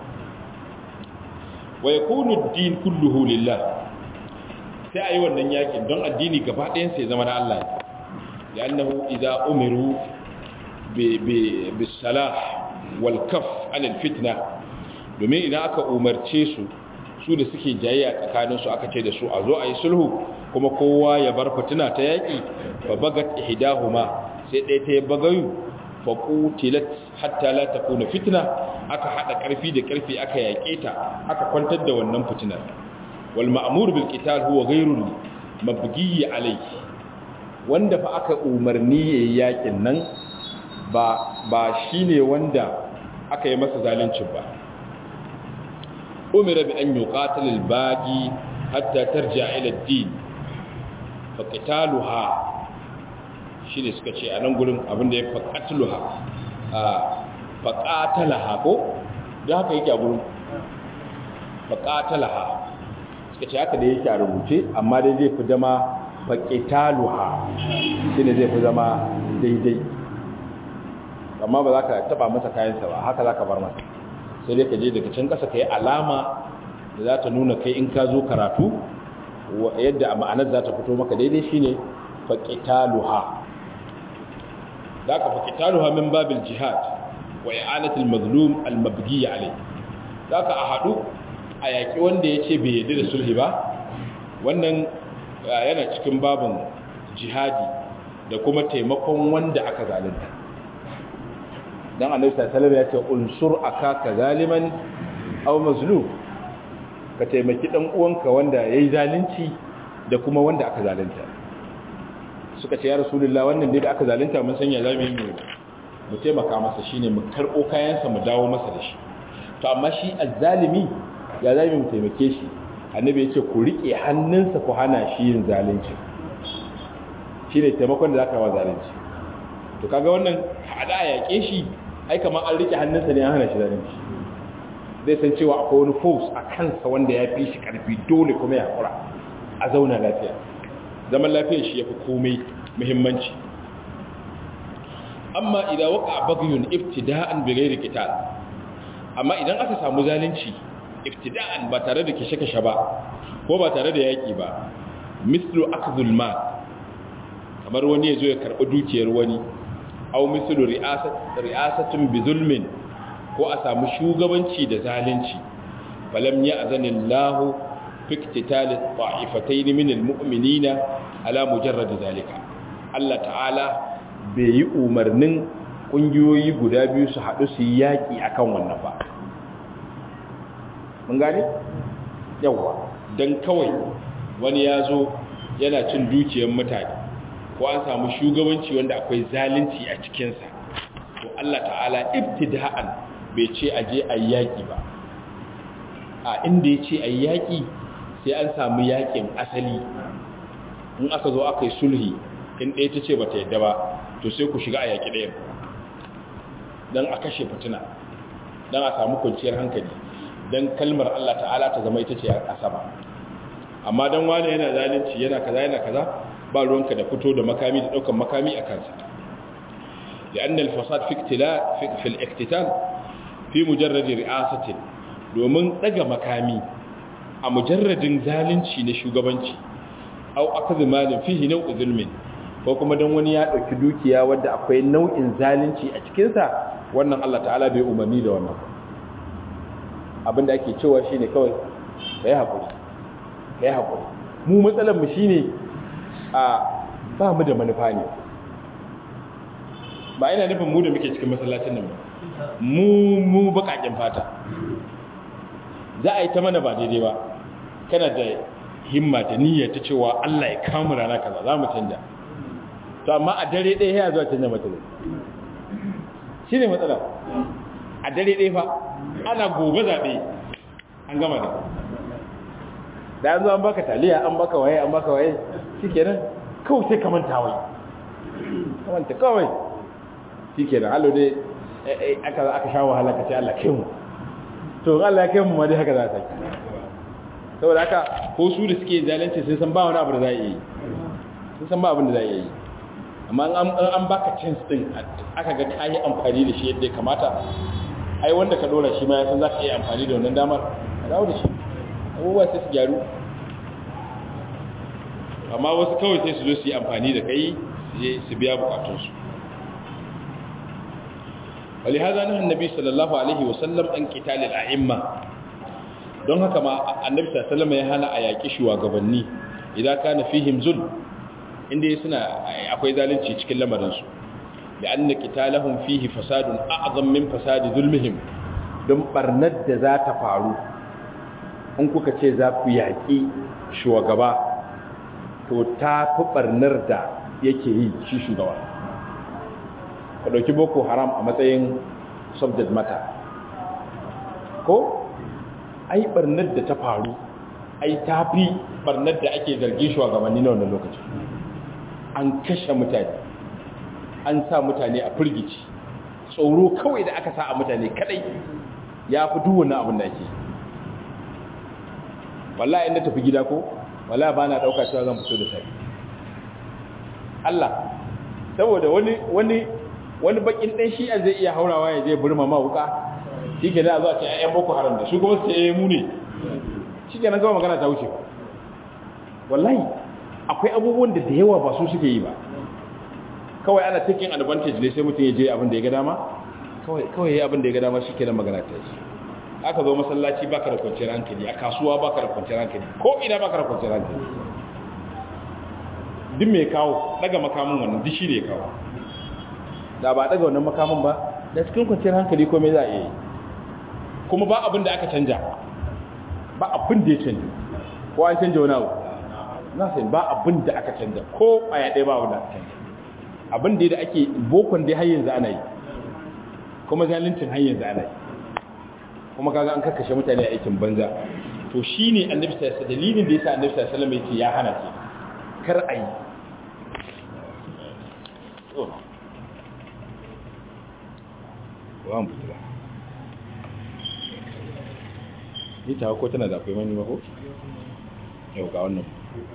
wa yakunu ad-din kulluhu lillah sai ayi wannan yakin don addini gaba ɗayan sai zama na Allah ya annahu idza umiru bi bi bisalah wal kaf anil fitna domin idan aka umarce su su da suke jayayya tsakanin su aka ce da su a zo ayi sulhu kuma kowa ya bar fitina ta yaki fa bagat ihdahuma sai ɗaya ta bagayu fa qutilat hatta la takuna fitna aka hada karfi da karfi aka yake ta aka kwantar da wannan fitinar wal ma'mur bil qital huwa ghayru mabghi alayhi wanda fa aka umarni yayin yakin nan ba ba shine wanda aka yi masa zalunci ba umira bi an yuqatil al baqi hatta tarja ila ad-din fa qitaluha shine suka ce a nan gurin abinda ya faqatluha a faqatalaha ko da haka yake a gurin faqatalaha suka ce haka da yake a rubuce amma dai zai fi zama faqitaluha shine zai fi zama daidai amma ba za ka taba masa kayansa ba haka za ka bar masa sai dai ka je daga can ƙasa ka yi alama da za ta nuna kai in ka zo karatu yadda a ma'anar za ta fito maka daidai shine faqitaluha da aka fa qitaluha min babil jihad wa i'anatul mazlum al mabghi alayh da aka a hadu a yaki wanda yace bai yarda da sulhi ba wannan yana cikin babin jihadi da kuma taimakon wanda aka zalunta dan annabi sallallahu alaihi wasallam ya ce unsur akaka zaliman aw mazlum ka taimaki dan uwanka wanda yayi zalunci da kuma wanda aka zalunta suka ce ya rasulullah wannan dai da aka zalunta mun sanya zamu yi mu taimaka masa shine mu karbo kayansa mu dawo masa da shi to amma shi azzalimi ya zamu mu taimake shi annabi ya ce ku rike hannunsa ku hana shi yin zalunci shine taimakon da zaka wa zalunci to kaga wannan hada a yake shi ai kamar an rike hannunsa ne an hana shi zalunci zai san cewa akwai wani force a kansa wanda ya fi shi karfi dole kuma ya kura a zauna lafiya zaman lafiyar shi ya fi komai muhimmanci amma idan waka bagyun iftida'an bi ghairi qital amma idan aka samu zalunci iftida'an ba tare da kishe-kishe ba ko ba tare da yaki ba mislu akhdhul mal kamar wani yazo ya karbi dukiyar wani aw mislu ri'asat ri'asatun bi zulmin ko a samu shugabanci da zalunci falam ya'zanillahu fi iqtital ta'ifatayn min almu'minina ala mujarrad zalika Allah ta'ala bai yi umarnin kungiyoyi guda biyu su haɗu su yi yaƙi akan wannan ba mun gane yawa dan kawai wani ya zo yana cin dukiyar mutane ko an samu shugabanci wanda akwai zalunci a cikinsa to Allah ta'ala ibtida'an bai ce a je a yaƙi ba a inda ya ce a yaƙi sai an samu yaƙin asali in aka zo aka yi sulhi in ɗaya ta ce ba ta yadda ba to sai ku shiga a yaƙi ɗayan don a kashe fitina don a samu kwanciyar hankali don kalmar Allah ta'ala ta zama ita ce a sama amma don wani yana zalunci yana kaza yana kaza ba ruwanka da fito da makami da ɗaukan makami a kansa لأن الفساد في اقتلاء في, في الاقتتال في مجرد رئاسة domin daga makami a mujarradin zalunci na shugabanci au akazi malin fihi nau'in zulmin ko kuma don wani ya ɗauki dukiya wadda akwai nau'in zalunci a cikinsa wannan Allah ta'ala bai umarni da wannan abinda ake cewa shine kawai kai haƙuri kai haƙuri mu matsalar mu shine a ba mu da manufa ne ba ina nufin mu da muke cikin masallacin nan mu mu bakakin fata za a yi ta mana ba daidai ba kana da himma da niyya ta cewa Allah ya kamu rana kaza za mu canja to amma a dare ɗaya ya zuwa canja mata ne shi ne matsala a dare ɗaya fa ana gobe zaɓe an gama da da an zo an baka taliya an baka waye an baka waye shi kenan kawai sai ka manta wai kamanta kawai shi kenan hallo dai aka aka sha wahala ka ce Allah kai mu to Allah ya kai mu ma dai haka za ta yi saboda haka ko su da suke zalunci sun san ba wani abu da za a yi sun san ba abin da za a yi amma an baka chance din aka ga ka yi amfani da shi yadda ya kamata ai wanda ka dora shi ma ya san za ka iya amfani da wannan damar a dawo da shi abubuwa sai su gyaru amma wasu kawai sai su zo su yi amfani da kai su biya bukatunsu ولهذا نهى النبي صلى الله عليه وسلم عن قتال الائمه don haka ma annabi sallallahu alaihi wasallam ya hana a yaki shugabanni idan kana fihim zul inda suna akwai zalunci cikin lamarin su da anna qitalahum fihi fasadun a'zam min fasadi zulmihim don barnar da za ta faru in kuka ce za ku yaki shugaba to ta fi barnar da yake yi shi shugaba ka ɗauki boko haram a matsayin subject matter ko ai barnar da ta faru ai ta fi barnar da ake zargi shugabanni na wannan lokaci an kashe mutane an sa mutane a firgici tsoro kawai da aka sa a mutane kadai ya fi duwana abin da ake wallahi inda tafi gida ko wallahi ba na ɗauka cewa zan fito da sai Allah saboda wani wani wani bakin ɗan shi'a zai iya haurawa ya je burma ma wuka shi ke na zuwa ce ayyan boko haram da shi kuma su yi mu ne shi ke nan gama magana ta wuce wallahi akwai abubuwan da da yawa ba su suke yi ba kawai ana taking advantage ne sai mutum ya je abin da ya ga dama kawai kawai ya abin da ya ga dama shikenan magana ta shi aka zo masallaci baka da kwanciyar hankali a kasuwa baka da kwanciyar hankali ko ina baka da kwanciyar hankali duk mai kawo daga makamin wannan duk shi ne kawo da ba daga wannan makamin ba da cikin kwanciyar hankali ko me za a yi kuma ba abin da aka canja ba abin da ya canja ko an canja wani abu na sai ba abin da aka canja ko a ya ɗaya ba abin da aka canja abin da ake bokon dai har yanzu ana yi kuma zalincin har yanzu ana yi kuma kaga an karkashe mutane a aikin banza to shine annabi sallallahu alaihi dalilin da yasa annabi sallallahu alaihi wasallam yake ya hana ce kar a yi wa mu fitila ni ta ko tana da akwai mani mako yau ga wannan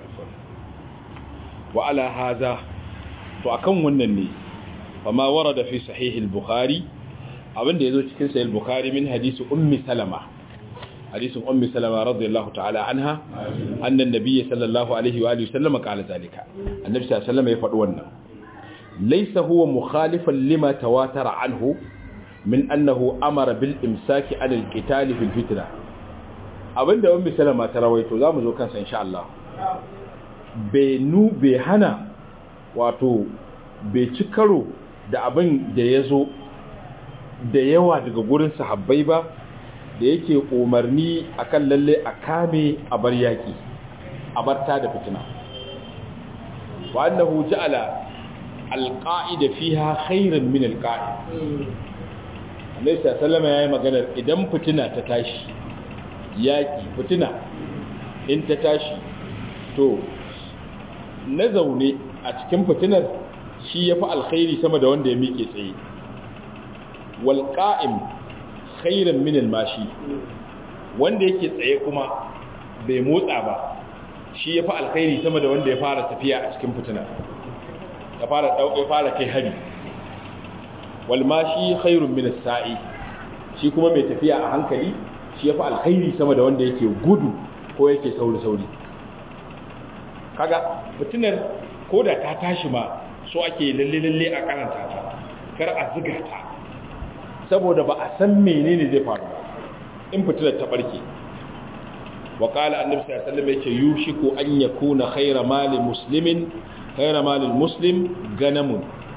wa ala haza to akan wannan ne fama warada fi sahih al-bukhari abinda yazo cikin sahih al-bukhari min hadisi ummi salama hadisin ummi salama radiyallahu ta'ala anha annan nabiyyi sallallahu alaihi wa alihi sallama qala zalika annabi sallallahu alaihi wasallam ya faɗi wannan laysa huwa mukhalifan lima tawatara anhu min annahu amara bil imsaki an al-qital fil fitna abinda ummi salama ta rawaito zamu zo kansa insha Allah bai nu bai hana wato bai ci karo da abin da ya zo da yawa daga gurin sahabbai ba da yake umarni akan lalle a kame a bar yaki a bar ta da fitina wa annahu ja'ala alqa'ida fiha khairan min alqa'id Annabi sallallahu alaihi magana idan fitina ta tashi yaki fitina in ta tashi to na zaune a cikin fitinar shi ya fi alkhairi sama da wanda ya miƙe tsaye walƙa'im khairan minal mashi wanda yake tsaye kuma bai motsa ba shi ya fi alkhairi sama da wanda ya fara tafiya a cikin fitina ya fara ɗauke fara kai hari walmashi khairun minas sa'i shi kuma mai tafiya a hankali shi ya fi alkhairi sama da wanda yake gudu ko yake sauri-sauri kaga fitinar ko da ta tashi ma so ake lalle-lalle a karanta ta kar a ziga ta saboda ba a san menene zai faru ba in fitinar ta barke wa qala annabi sallallahu alaihi wasallam yake yushiku an yakuna khayra mali muslimin khayra mali muslim ganamun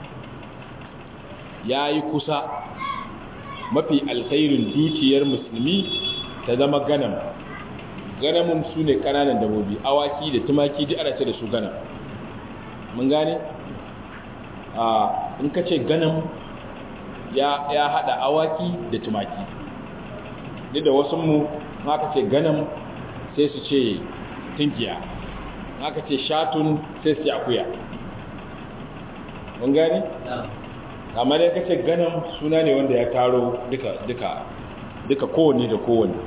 yayi kusa mafi alkhairin dukiyar musulmi ta zama ganam ganamun su ne kananan dabobi awaki da tumaki duk ana ce da su ganam mun gane a in ka ce ganam ya, ya hada awaki da tumaki duk da wasu mu aka ce ganam sai su ce tinkiya aka ce shatun sai su ce akuya mun gane amma dai ka ce ganam suna ne wanda ya taro duka duka duka kowanne da kowanne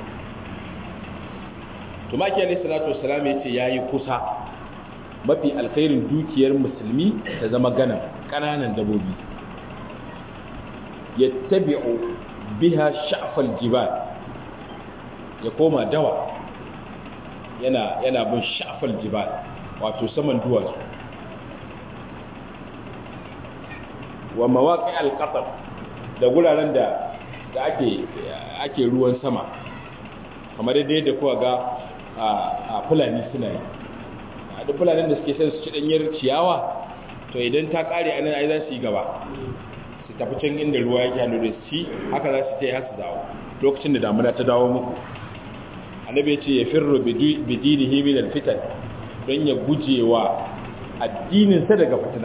tumaki alayhi salatu wassalam yace yayi kusa mafi alkhairin dukiyar musulmi ta zama gana kananan dabobi yattabi'u biha sha'fal jibal ya koma dawa yana yana bin sha'fal jibal wato saman duwatsu wa mawaqi al-qatar da guraren da da ake ake ruwan sama kamar yadda kuwa ga a fulani suna yi a duk fulanin da suke sai su ci danyar ciyawa to idan ta kare anan ai za su yi gaba su tafi can inda ruwa yake hannu da su haka za su tai har su dawo lokacin da damuna ta dawo muku annabi ya ce ya firru bidinihi min alfitan don ya gujewa addinin sa daga fitina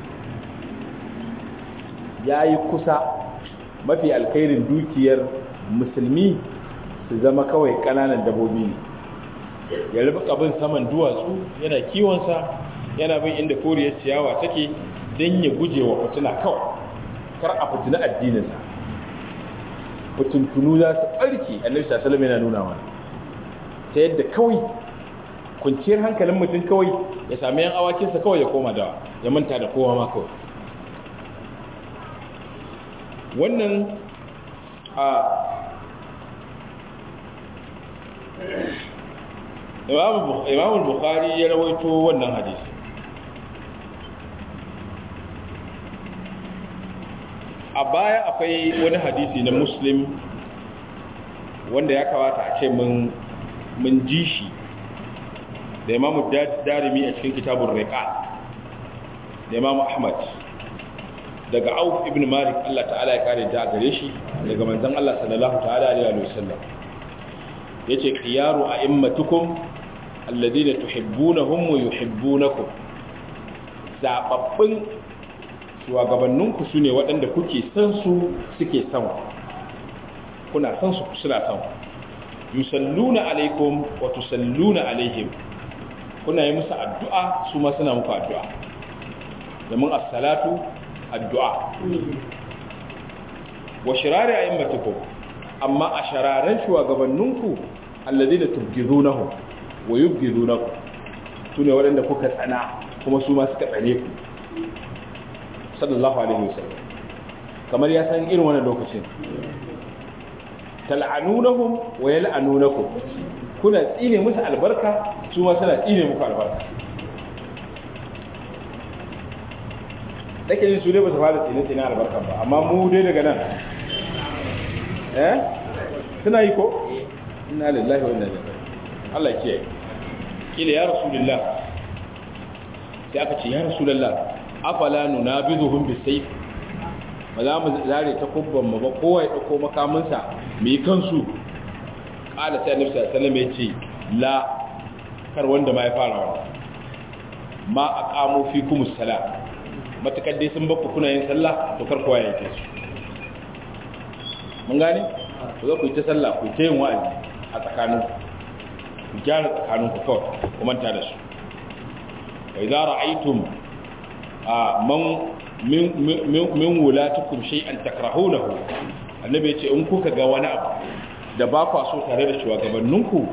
yayi kusa mafi alkhairin dukiyar musulmi su zama kawai kananan dabobi ne ya rufe kabin saman duwatsu yana kiwonsa yana bin inda koriyar ciyawa take don ya guje wa fitina kawai kar a fitina addininsa fitintunu za su ɓarke annabi sallallahu yana nuna mana ta yadda kawai kwanciyar hankalin mutum kawai ya sami yan awakinsa kawai ya koma da ya manta da kowa ma kawai wannan a imam bukhari ya rawaito wannan hadisi a baya akwai wani hadisi na muslim wanda ya kawata a ce mun ji shi da imamu darimi a cikin kitabun riƙa da imamu ahmad daga auf ibn malik allah ta'ala ya kare ta gare shi daga manzan allah sallallahu ta'ala alaihi wa sallam ya ce khiyaru a immatukum alladina tuhibbunahum wa yuhibbunakum zababbin shugabanninku su ne waɗanda kuke san su suke san kuna san su suna san yusalluna alaikum wa tusalluna alaihim kuna yi musu addu'a su ma suna muku addu'a domin as-salatu addu'a wa shirari a'immatukum amma a shararen shugabanninku alladina tubghidunahum wa yubghidunakum sune waɗanda kuka tsana kuma su ma suka tsane ku sallallahu alaihi wasallam kamar ya san irin wannan lokacin tal'anunahum wa yal'anunakum kuna tsine musu albarka su ma suna tsine muku albarka dake yin su dai ba su fara tsine tsine albarka ba amma mu dai daga nan eh suna yi ko inna lillahi wa inna ilaihi Allah ya kiyaye kila ya rasulullah sai aka ce ya rasulullah afala nunabizuhum bisayf ba za mu zare ta kubban mu ba kowa ya dauko makaminsa mu yi kansu kala sai annabi sallallahu alaihi wasallam ya ce la kar wanda ma ya fara wannan ma aqamu fikum as-salat matakar dai sun bakku kuna yin sallah to kar kowa ya yi su mun gane ku zo ku yi ta sallah ku ta yin wa'azi a tsakanin ku gyara tsakanin ku kawai ku manta da su wa idza ra'aytum man min wulatukum shay'an takrahunahu annabi ya ce in kuka ga wani abu da ba kwa so tare da shugabanninku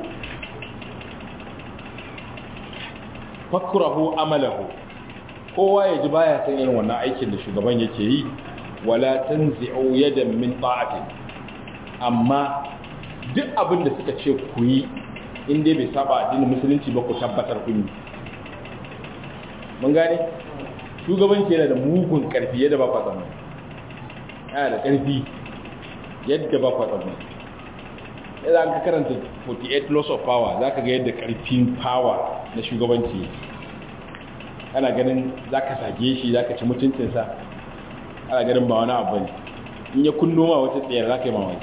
fakrahu amalahu kowa ya ji baya san irin wannan aikin da shugaban yake yi wala tanzi'u yadan min ta'ati amma duk abin da suka ce ku yi in dai bai saba addinin musulunci ba ku tabbatar kun yi mun gane shugabanci yana da mugun karfi yadda ba kwa tsammani yana da karfi yadda ba kwa tsammani yadda an ka karanta 48 laws of power za ka ga yadda karfin power na shugabanci ana ganin za ka sage shi za ka ci mutuncinsa ana ganin ba wani abu ne in ya kunno ma wata tsayar za ka yi mamaki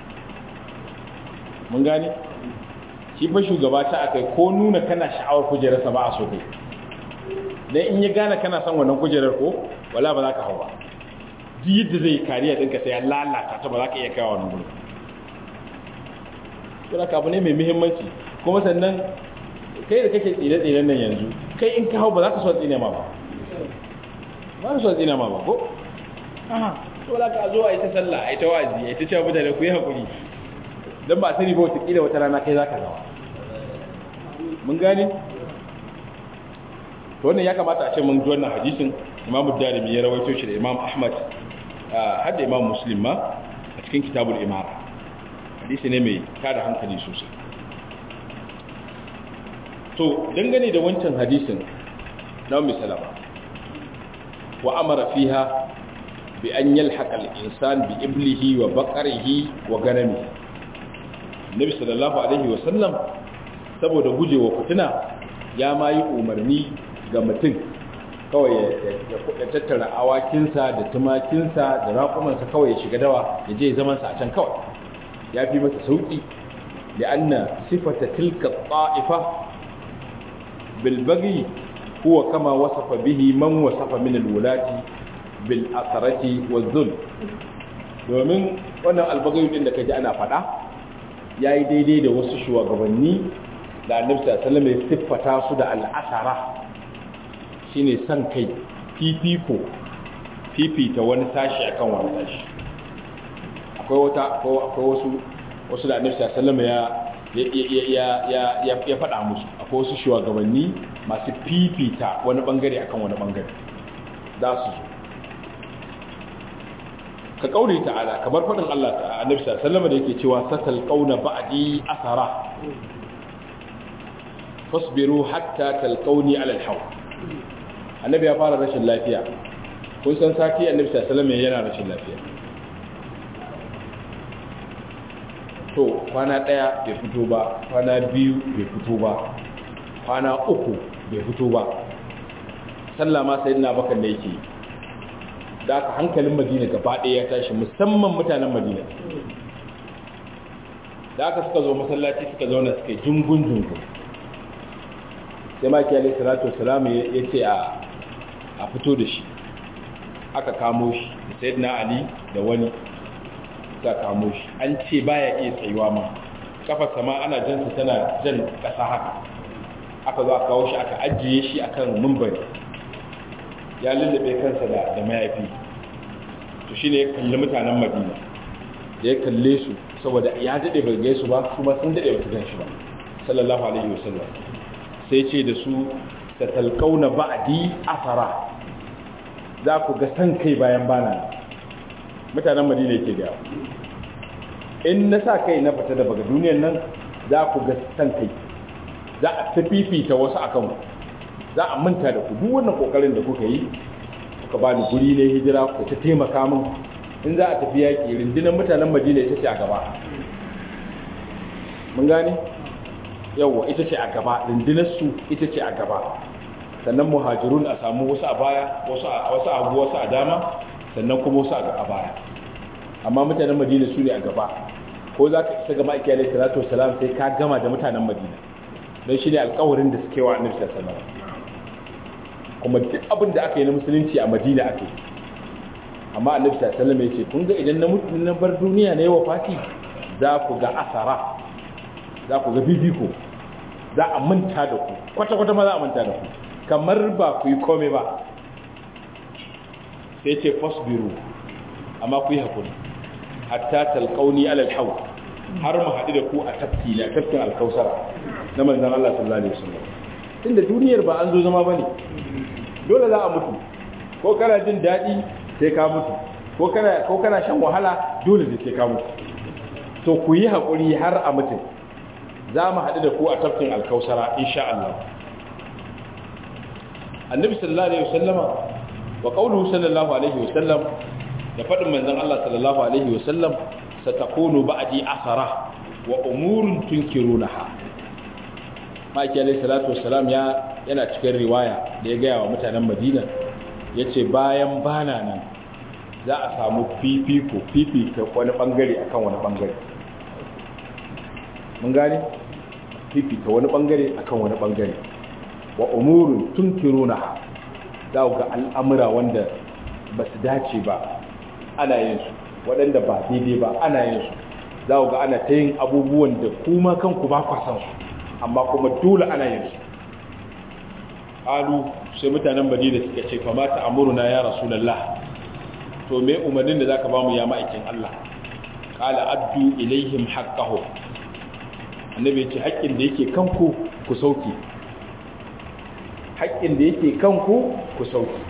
mun gane shi fa shugaba ta akai ko nuna kana sha'awar kujerarsa ba a so kai dan in ya gane kana son wannan kujerar ko wala ba za ka hau ba duk yadda zai kariya ɗinka sai ya lalata ta ba za ka iya kawo wannan gurin kuma ka abu ne mai muhimmanci kuma sannan kai da kake tsire-tsiren nan yanzu kai in ka hau ba za ka so tsine ma ba ba ka so tsine ma ba ko aha to za ka zo a yi ta sallah a yi ta wazi a yi ta cewa mutane ku yi haƙuri don ba sani ba wata wata rana kai za ka gawa mun gane to wannan ya kamata a ce mun ji wannan hadisin imam darimi ya rawaito shi da imam ahmad har da imam muslim ma a cikin kitabul imara hadisi ne mai tada hankali sosai to dangane da wancan hadisin na ummi salama wa amara fiha bi an yalhaqa al-insan bi iblihi wa baqarihi wa ganami nabi sallallahu alaihi wa sallam saboda gujewa fitina ya ma yi umarni ga mutum kawai ya tattara awakinsa da tumakinsa da raƙumansa kawai ya shiga dawa ya je zamansa a can kawai ya fi masa sauƙi da anna sifata tilka ta'ifa bilbagi huwa kama wasafa bihi man wasafa min alwulati bil asarati wa zul domin wannan albagayu din da kaji ana faɗa yayi daidai da wasu shugabanni da annabi sallallahu alaihi wasallam ya siffata su da al'asara shine san kai fifiko fifita wani tashi akan wani tashi akwai wata akwai wasu wasu da annabi sallallahu ya ya ya ya ya faɗa musu akwai wasu shugabanni masu fifita wani bangare akan wani bangare za su zo ka kaure ta'ala kamar faɗin Allah ta annabi sallallahu da yake cewa satal qauna ba'di asara fasbiru hatta talqauni ala al-hawl annabi ya fara rashin lafiya kun san sati annabi sallallahu alaihi yana rashin lafiya to kwana daya bai fito ba kwana biyu bai fito ba kwana uku bai fito ba sallah ma sayyidina bakar da yake da aka hankalin madina gaba ɗaya ya tashi musamman mutanen madina da aka suka zo masallaci suka zauna suka jungun jungun sai maki alai salatu wasalam ya ce a fito da shi aka kamo shi da sayyidina ali da wani suka kamo shi an ce baya iya tsayuwa ma kafa sama ana jansa tana jan ƙasa haka aka zo a kawo shi aka ajiye shi akan mumbari ya lullube kansa da da mayafi to shine ya kalli mutanen Madina da ya kalle su saboda ya dade bai gaisu ba kuma sun dade ba su gan shi ba sallallahu alaihi wasallam sai ce da su tatalqauna ba'di asara za ku ga san kai bayan bana mutanen Madina yake ga in na sa kai na fita da baga duniyar nan za ku ga san kai za a tafifita wasu akan ku za a manta da ku duk wannan kokarin da kuka yi kuka ba ni guri ne hijira ku ta taimaka min in za a tafi yaƙi rundunar mutanen madina ita ce a gaba mun gane yawwa ita ce a gaba rundunar su ita ce a gaba sannan muhajirun a samu wasu a baya wasu a wasu abu wasu a dama sannan kuma wasu a baya amma mutanen madina su ne a gaba ko za ka isa gama ikiyar salatu wasalam sai ka gama da mutanen madina don shi ne alkawarin da suke wa annabi sallallahu alaihi wasallam kuma duk abin da aka yi na musulunci a madina ake amma annabi sallallahu alaihi ya ce kun ga idan na mutu na bar duniya na yawa fati za ku ga asara za ku ga bibiko za a manta da ku kwata kwata ma za a manta da ku kamar ba ku yi kome ba sai ce fasbiru amma ku yi hakuri hatta talqauni alal hawl har mu haɗu da ku a tafki na tafkin alkausara na manzon Allah sallallahu alaihi wasallam tunda duniyar ba an zo zama bane dole za a mutu ko kana jin daɗi sai ka mutu ko kana ko kana shan wahala dole ne sai ka mutu to ku yi haƙuri har a mutu za mu haɗu da ku a tafkin alkausara insha Allah annabi sallallahu alaihi wasallama wa qawluhu sallallahu alaihi wasallam da faɗin manzon Allah sallallahu alaihi wasallam satakunu ba'di asara wa umurun tunkirunaha maki alaihi salatu wassalam ya yana cikin riwaya da ya gaya wa mutanen madina ya ce bayan bana nan za a samu fifiko fifika wani bangare akan wani bangare mun gane fifika wani bangare akan wani bangare wa umurun tunkirunaha za ga al'amura wanda ba su dace ba ana yin su waɗanda ba daidai ba ana yin su za ga ana ta yin abubuwan da kuma kanku ba kwasan su amma kuma dole ana yin su alu sai mutanen madina suka ce fa mata amuruna ya rasulullah to me umarnin da zaka bamu ya ma'aikin Allah qala addu ilaihim haqqahu annabi ce haƙƙin da yake kanku ku sauki haƙƙin da yake kanku ku sauki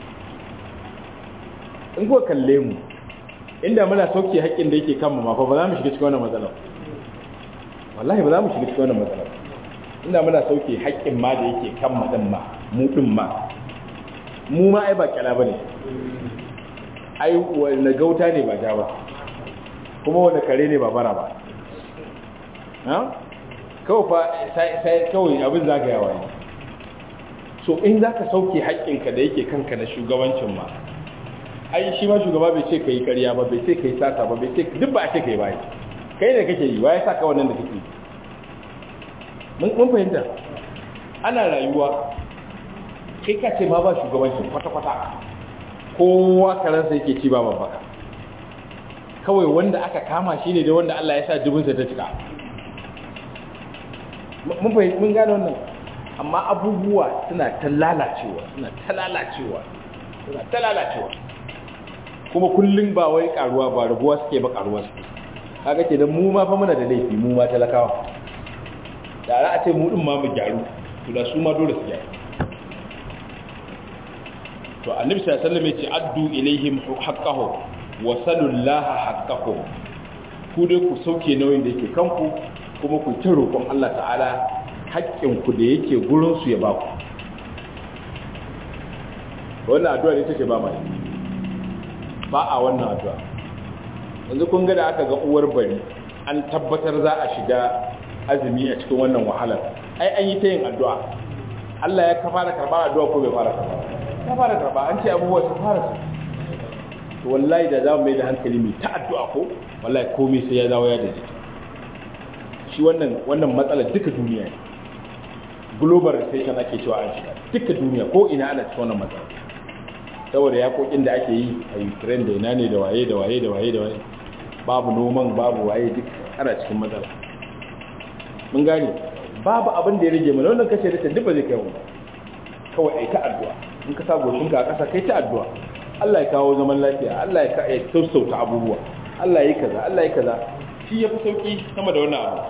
in kuka kalle mu inda muna sauke haƙƙin da yake kanmu ma fa ba za mu shiga cikin wannan matsalar wallahi ba za mu shiga cikin wannan matsalar inda muna sauke haƙƙin ma da yake kan madan ma mu din ma mu ma ai ba kyala bane ai wanda gauta ne ba ja ba kuma wanda kare ne ba bara ba ha kawai fa sai kawai abin zagayawa ne so in zaka sauke haƙƙinka da yake kanka na shugabancin ma ai shi ma shugaba bai ce kai ƙarya ba bai ce kai sata ba bai ce duk ba a ce kai bai kai ne kake yi waye saka wannan da kake mun fahimta ana rayuwa kai ka ce ma ba shugabancin kwata-kwata kowa karansa yake ci ba babbaka kawai wanda aka kama shi ne da wanda Allah ya sa dubinsa ta cika mun fahimta mun gane wannan amma abubuwa suna ta lalacewa suna ta lalacewa suna ta lalacewa kuma kullum ba wai karuwa ba raguwa suke ba karuwa suke kaga ke da mu ma fa muna da laifi mu ma talakawa da za a ce mu din ma mu gyaru to da su ma dole su gyaru to annabi sallallahu alaihi wasallam ya ce addu ilaihim haqqahu wa salullaha haqqahu ku dai ku sauke nauyin da yake kanku kuma ku ta roƙon Allah ta'ala haƙƙin ku da yake gurin su ya ba ku wannan addu'a ne take ba mai ba a wannan addu'a yanzu kun ga da aka ga uwar bari an tabbatar za a shiga azumi a cikin wannan wahalar ai an yi ta yin addu'a Allah ya fara karɓar addu'a ko bai fara karɓa ya fara karɓa an ce abubuwa sun fara su to wallahi da za mu mai da hankali mai ta addu'a ko wallahi komai sai ya dawo ya da shi wannan wannan matsalar duka duniya ne global recession ake cewa an shiga duka duniya ko ina ana cikin wannan matsala saboda yakokin da ake yi a Ukraine da ina ne da waye da waye da waye da waye babu noman babu waye duk ana cikin matsala mun gane babu abin da ya rage mana wannan kace da duk ba zai kai mu kawai ai ta addu'a in ka sa goshinka a ƙasa kai ta addu'a Allah ya kawo zaman lafiya Allah ya ya tausauta abubuwa Allah ya yi kaza Allah ya kaza shi ya fi sauki sama da wannan abu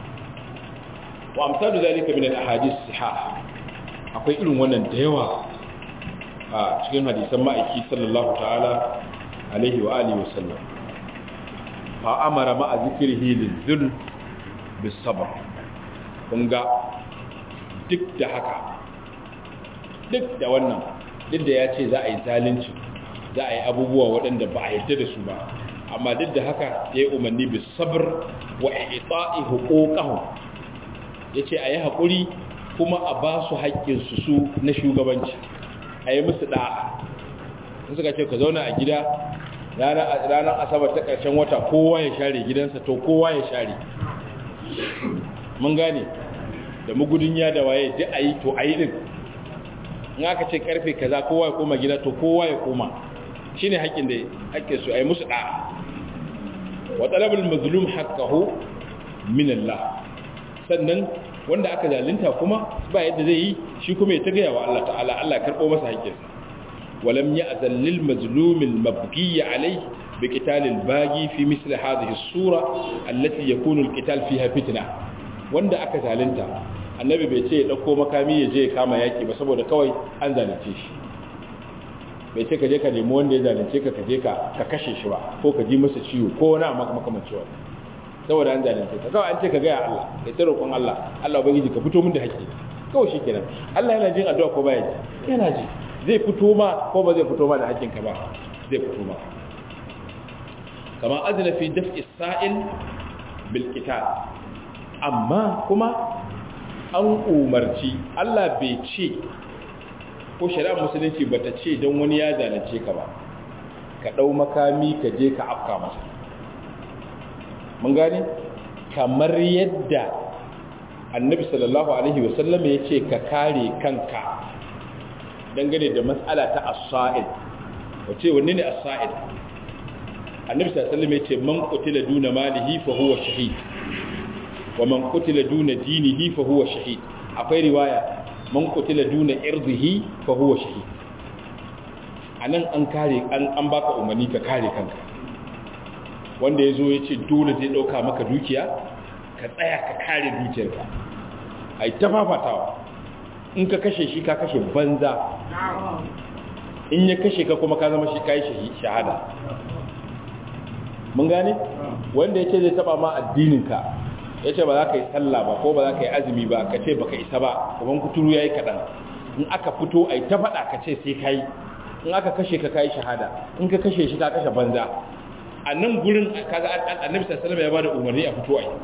wa amsalu zalika min al-ahadith sihah akwai irin wannan da yawa a cikin hadisan ma'aiki sallallahu ta'ala alaihi wa alihi wa sallam fa amara ma'a zikrihi lizul bis sabr kun ga duk da haka duk da wannan duk da ya ce za a yi zalunci za a yi abubuwa waɗanda ba a yadda da su ba amma duk da haka ya yi umarni bis sabr wa ita'i huquqahu yace a yi haƙuri kuma a ba su haƙƙinsu su na shugabanci a yi musu ɗa'a in suka ce ka zauna a gida ranar asabar ta ƙarshen wata kowa ya share gidansa to kowa ya share mun gane da mugudun ya da waye duk a yi to a yi ɗin in aka ce ƙarfe kaza kowa ya koma gida to kowa ya koma shi ne haƙƙin da haƙƙin su a yi musu ɗa'a wa talabul mazlum haqqahu min Allah sannan wanda aka zalunta kuma ba yadda zai yi shi kuma ya tagaya wa Allah ta'ala Allah karɓo masa haƙƙinsa walam ya azallil mazlumil mabghi alayhi bi qitalil baghi fi misl hadhihi as-sura allati yakunu al-qital fiha fitna wanda aka zalunta annabi bai ce ya dauko makami ya je ya kama yaki ba saboda kawai an zalunce shi bai ce ka je ka nemi wanda ya zalunce ka ka je ka ka kashe shi ba ko ka ji masa ciwo ko wani makamanci wani saboda an zalunce ka kawai an ce ka gaya Allah kai ta roƙon Allah Allah ubangiji ka fito min da haƙƙi kawai shikenan Allah yana jin addu'a ko baya ji yana ji zai fito ma ko ba zai fito ma da haƙƙin ka ba zai fito ma kama azna fi daf'i sa'il bil qital amma kuma an umarci Allah bai ce ko shari'ar musulunci bata ce don wani ya zalunce ka ba ka dau makami ka je ka afka masa mun gani kamar yadda annabi sallallahu alaihi wasallam ya ce ka kare kanka dangane da matsala ta as-sa'id wace wanne ne as-sa'id annabi sallallahu alaihi wasallam ya ce man qutila duna malihi fa huwa shahid wa man qutila duna dinihi fa huwa shahid akwai riwaya man qutila duna irdihi fa huwa shahid anan an kare an an baka umarni ka kare kanka wanda ya zo ya ce dole zai ɗauka maka dukiya ka tsaya ka kare dukiyarka a yi ta fafatawa in ka kashe shi ka kashe banza in ya kashe ka kuma ka zama shi ka yi shahada mun gane wanda ya ce zai taba ma addininka ya ce ba za ka yi sallah ba ko ba za ka yi azumi ba ka ce ba ka isa ba kuma kuturu ya yi kaɗan in aka fito a yi ta faɗa ka ce sai ka yi in aka kashe ka ka yi shahada in ka kashe shi ka kashe banza a nan gurin kaga annabi sallallahu ya bada umarni a fito ai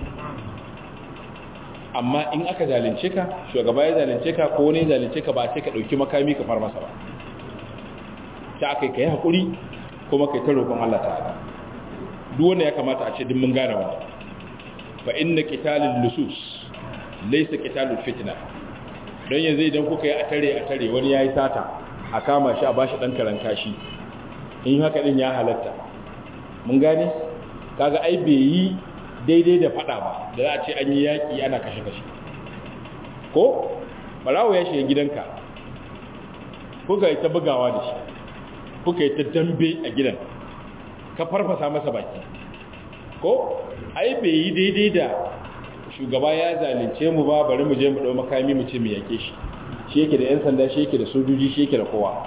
amma in aka zalunce ka shugaba ya zalunce ka ko wani zalunce ka ba sai ka dauki makami ka far masa ba ta akai kai hakuri kuma kai ta roƙon Allah ta'ala duk wanda ya kamata a ce din mun gane wannan fa inna qitalul lusus laysa qitalul fitna dan yanzu idan kuka yi a tare a tare wani yayi sata a kama shi a bashi dan karan kashi in haka din ya halatta mun gane kaga ai bai yi daidai da fada ba da za a ce an yi yaƙi ana kashe-kashe ko barawo ya shiga gidanka kuka yi ta bugawa da shi kuka yi ta dambe a gidan ka farfasa masa baki ko ai bai yi daidai da shugaba ya zalunce mu ba bari mu je mu ɗau makami mu ce mu yake shi shi yake da 'yan sanda shi yake da sojoji shi yake da kowa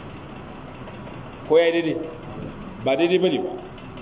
ko ya daidai ba daidai ba ne ba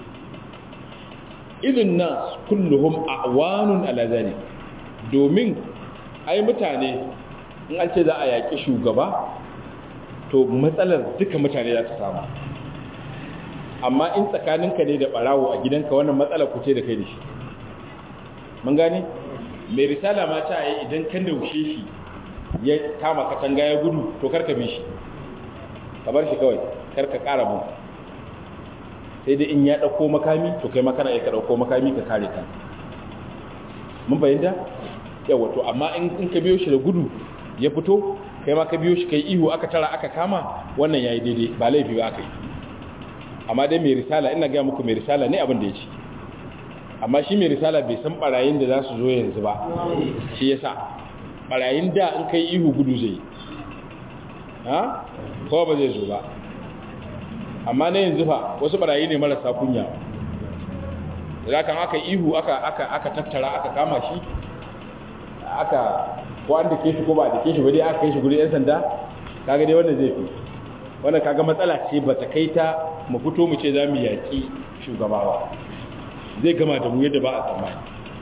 idin nas kulluhum a'wanun ala zalik domin ai mutane in an ce za a yaki shugaba to matsalar duka mutane za ta samu amma in tsakaninka ne da barawo a gidanka wannan matsala ku ce da kai da shi mun gane mai risala ma ta yi idan kan daushe shi ya kama katanga ya gudu to karka bi shi ka bar shi kawai karka kara mu sai dai in ya dauko makami to kai makana ya ka dauko makami ka kare ka mun bayyana yawa to amma in ka biyo shi da gudu ya fito kai ma ka biyo shi kai ihu aka tara aka kama wannan yayi daidai ba laifi ba aka yi amma dai mai risala ina ga muku mai risala ne abin da ya ci amma shi mai risala bai san barayin da za su zo yanzu ba shi yasa barayin da in kai ihu gudu zai ha ko ba zai zo ba amma na yanzu fa wasu barayi ne marasa kunya da kan aka ihu aka aka aka tattara aka kama shi aka ko an dake shi ko ba dake shi ba dai aka kai shi guri yan sanda kaga dai wannan zai fi wannan kaga matsala ce ba ta kai ta mu fito mu ce za mu yaƙi shugabawa zai gama da mu yadda ba a tsammani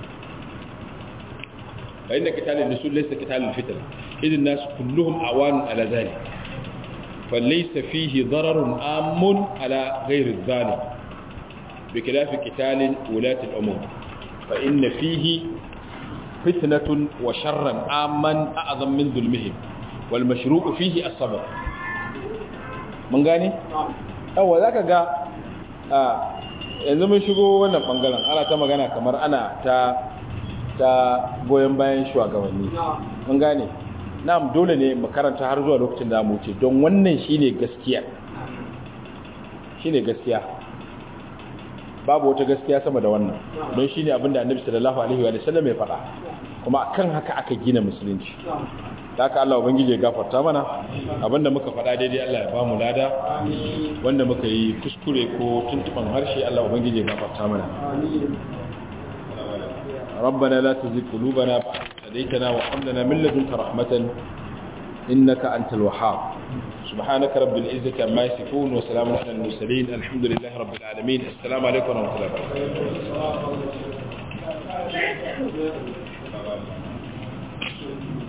bayan da kitalin da su laisa kitalin fitar idin nasu kulluhum awanun ala zali fa laysa fihi dararun amun ala ghairi zalim bi khilafi qitalin ulati al-umur fa inna fihi fitnatun wa sharran amman a'zam min dhulmihim wal mashru'u fihi as-sabr mun gane yawa zaka ga yanzu mun shigo wannan bangaren ana ta magana kamar ana ta ta goyon bayan shugabanni mun gane na'am dole ne mu karanta har zuwa lokacin da mu ce don wannan shine gaskiya shine gaskiya babu wata gaskiya sama da wannan don shine abinda Annabi sallallahu alaihi wa sallam ya faɗa kuma akan haka aka gina musulunci haka Allah ubangije ya gafarta mana abinda muka faɗa daidai Allah ya bamu lada wanda muka yi kuskure ko tuntuban harshe Allah ubangije ya gafarta mana ربنا لا تزغ قلوبنا بعد إذ هديتنا وهب لنا من لدنك رحمة إنك أنت الوهاب سبحانك رب العزة عما يصفون وسلام على المرسلين الحمد لله رب العالمين السلام عليكم ورحمة الله وبركاته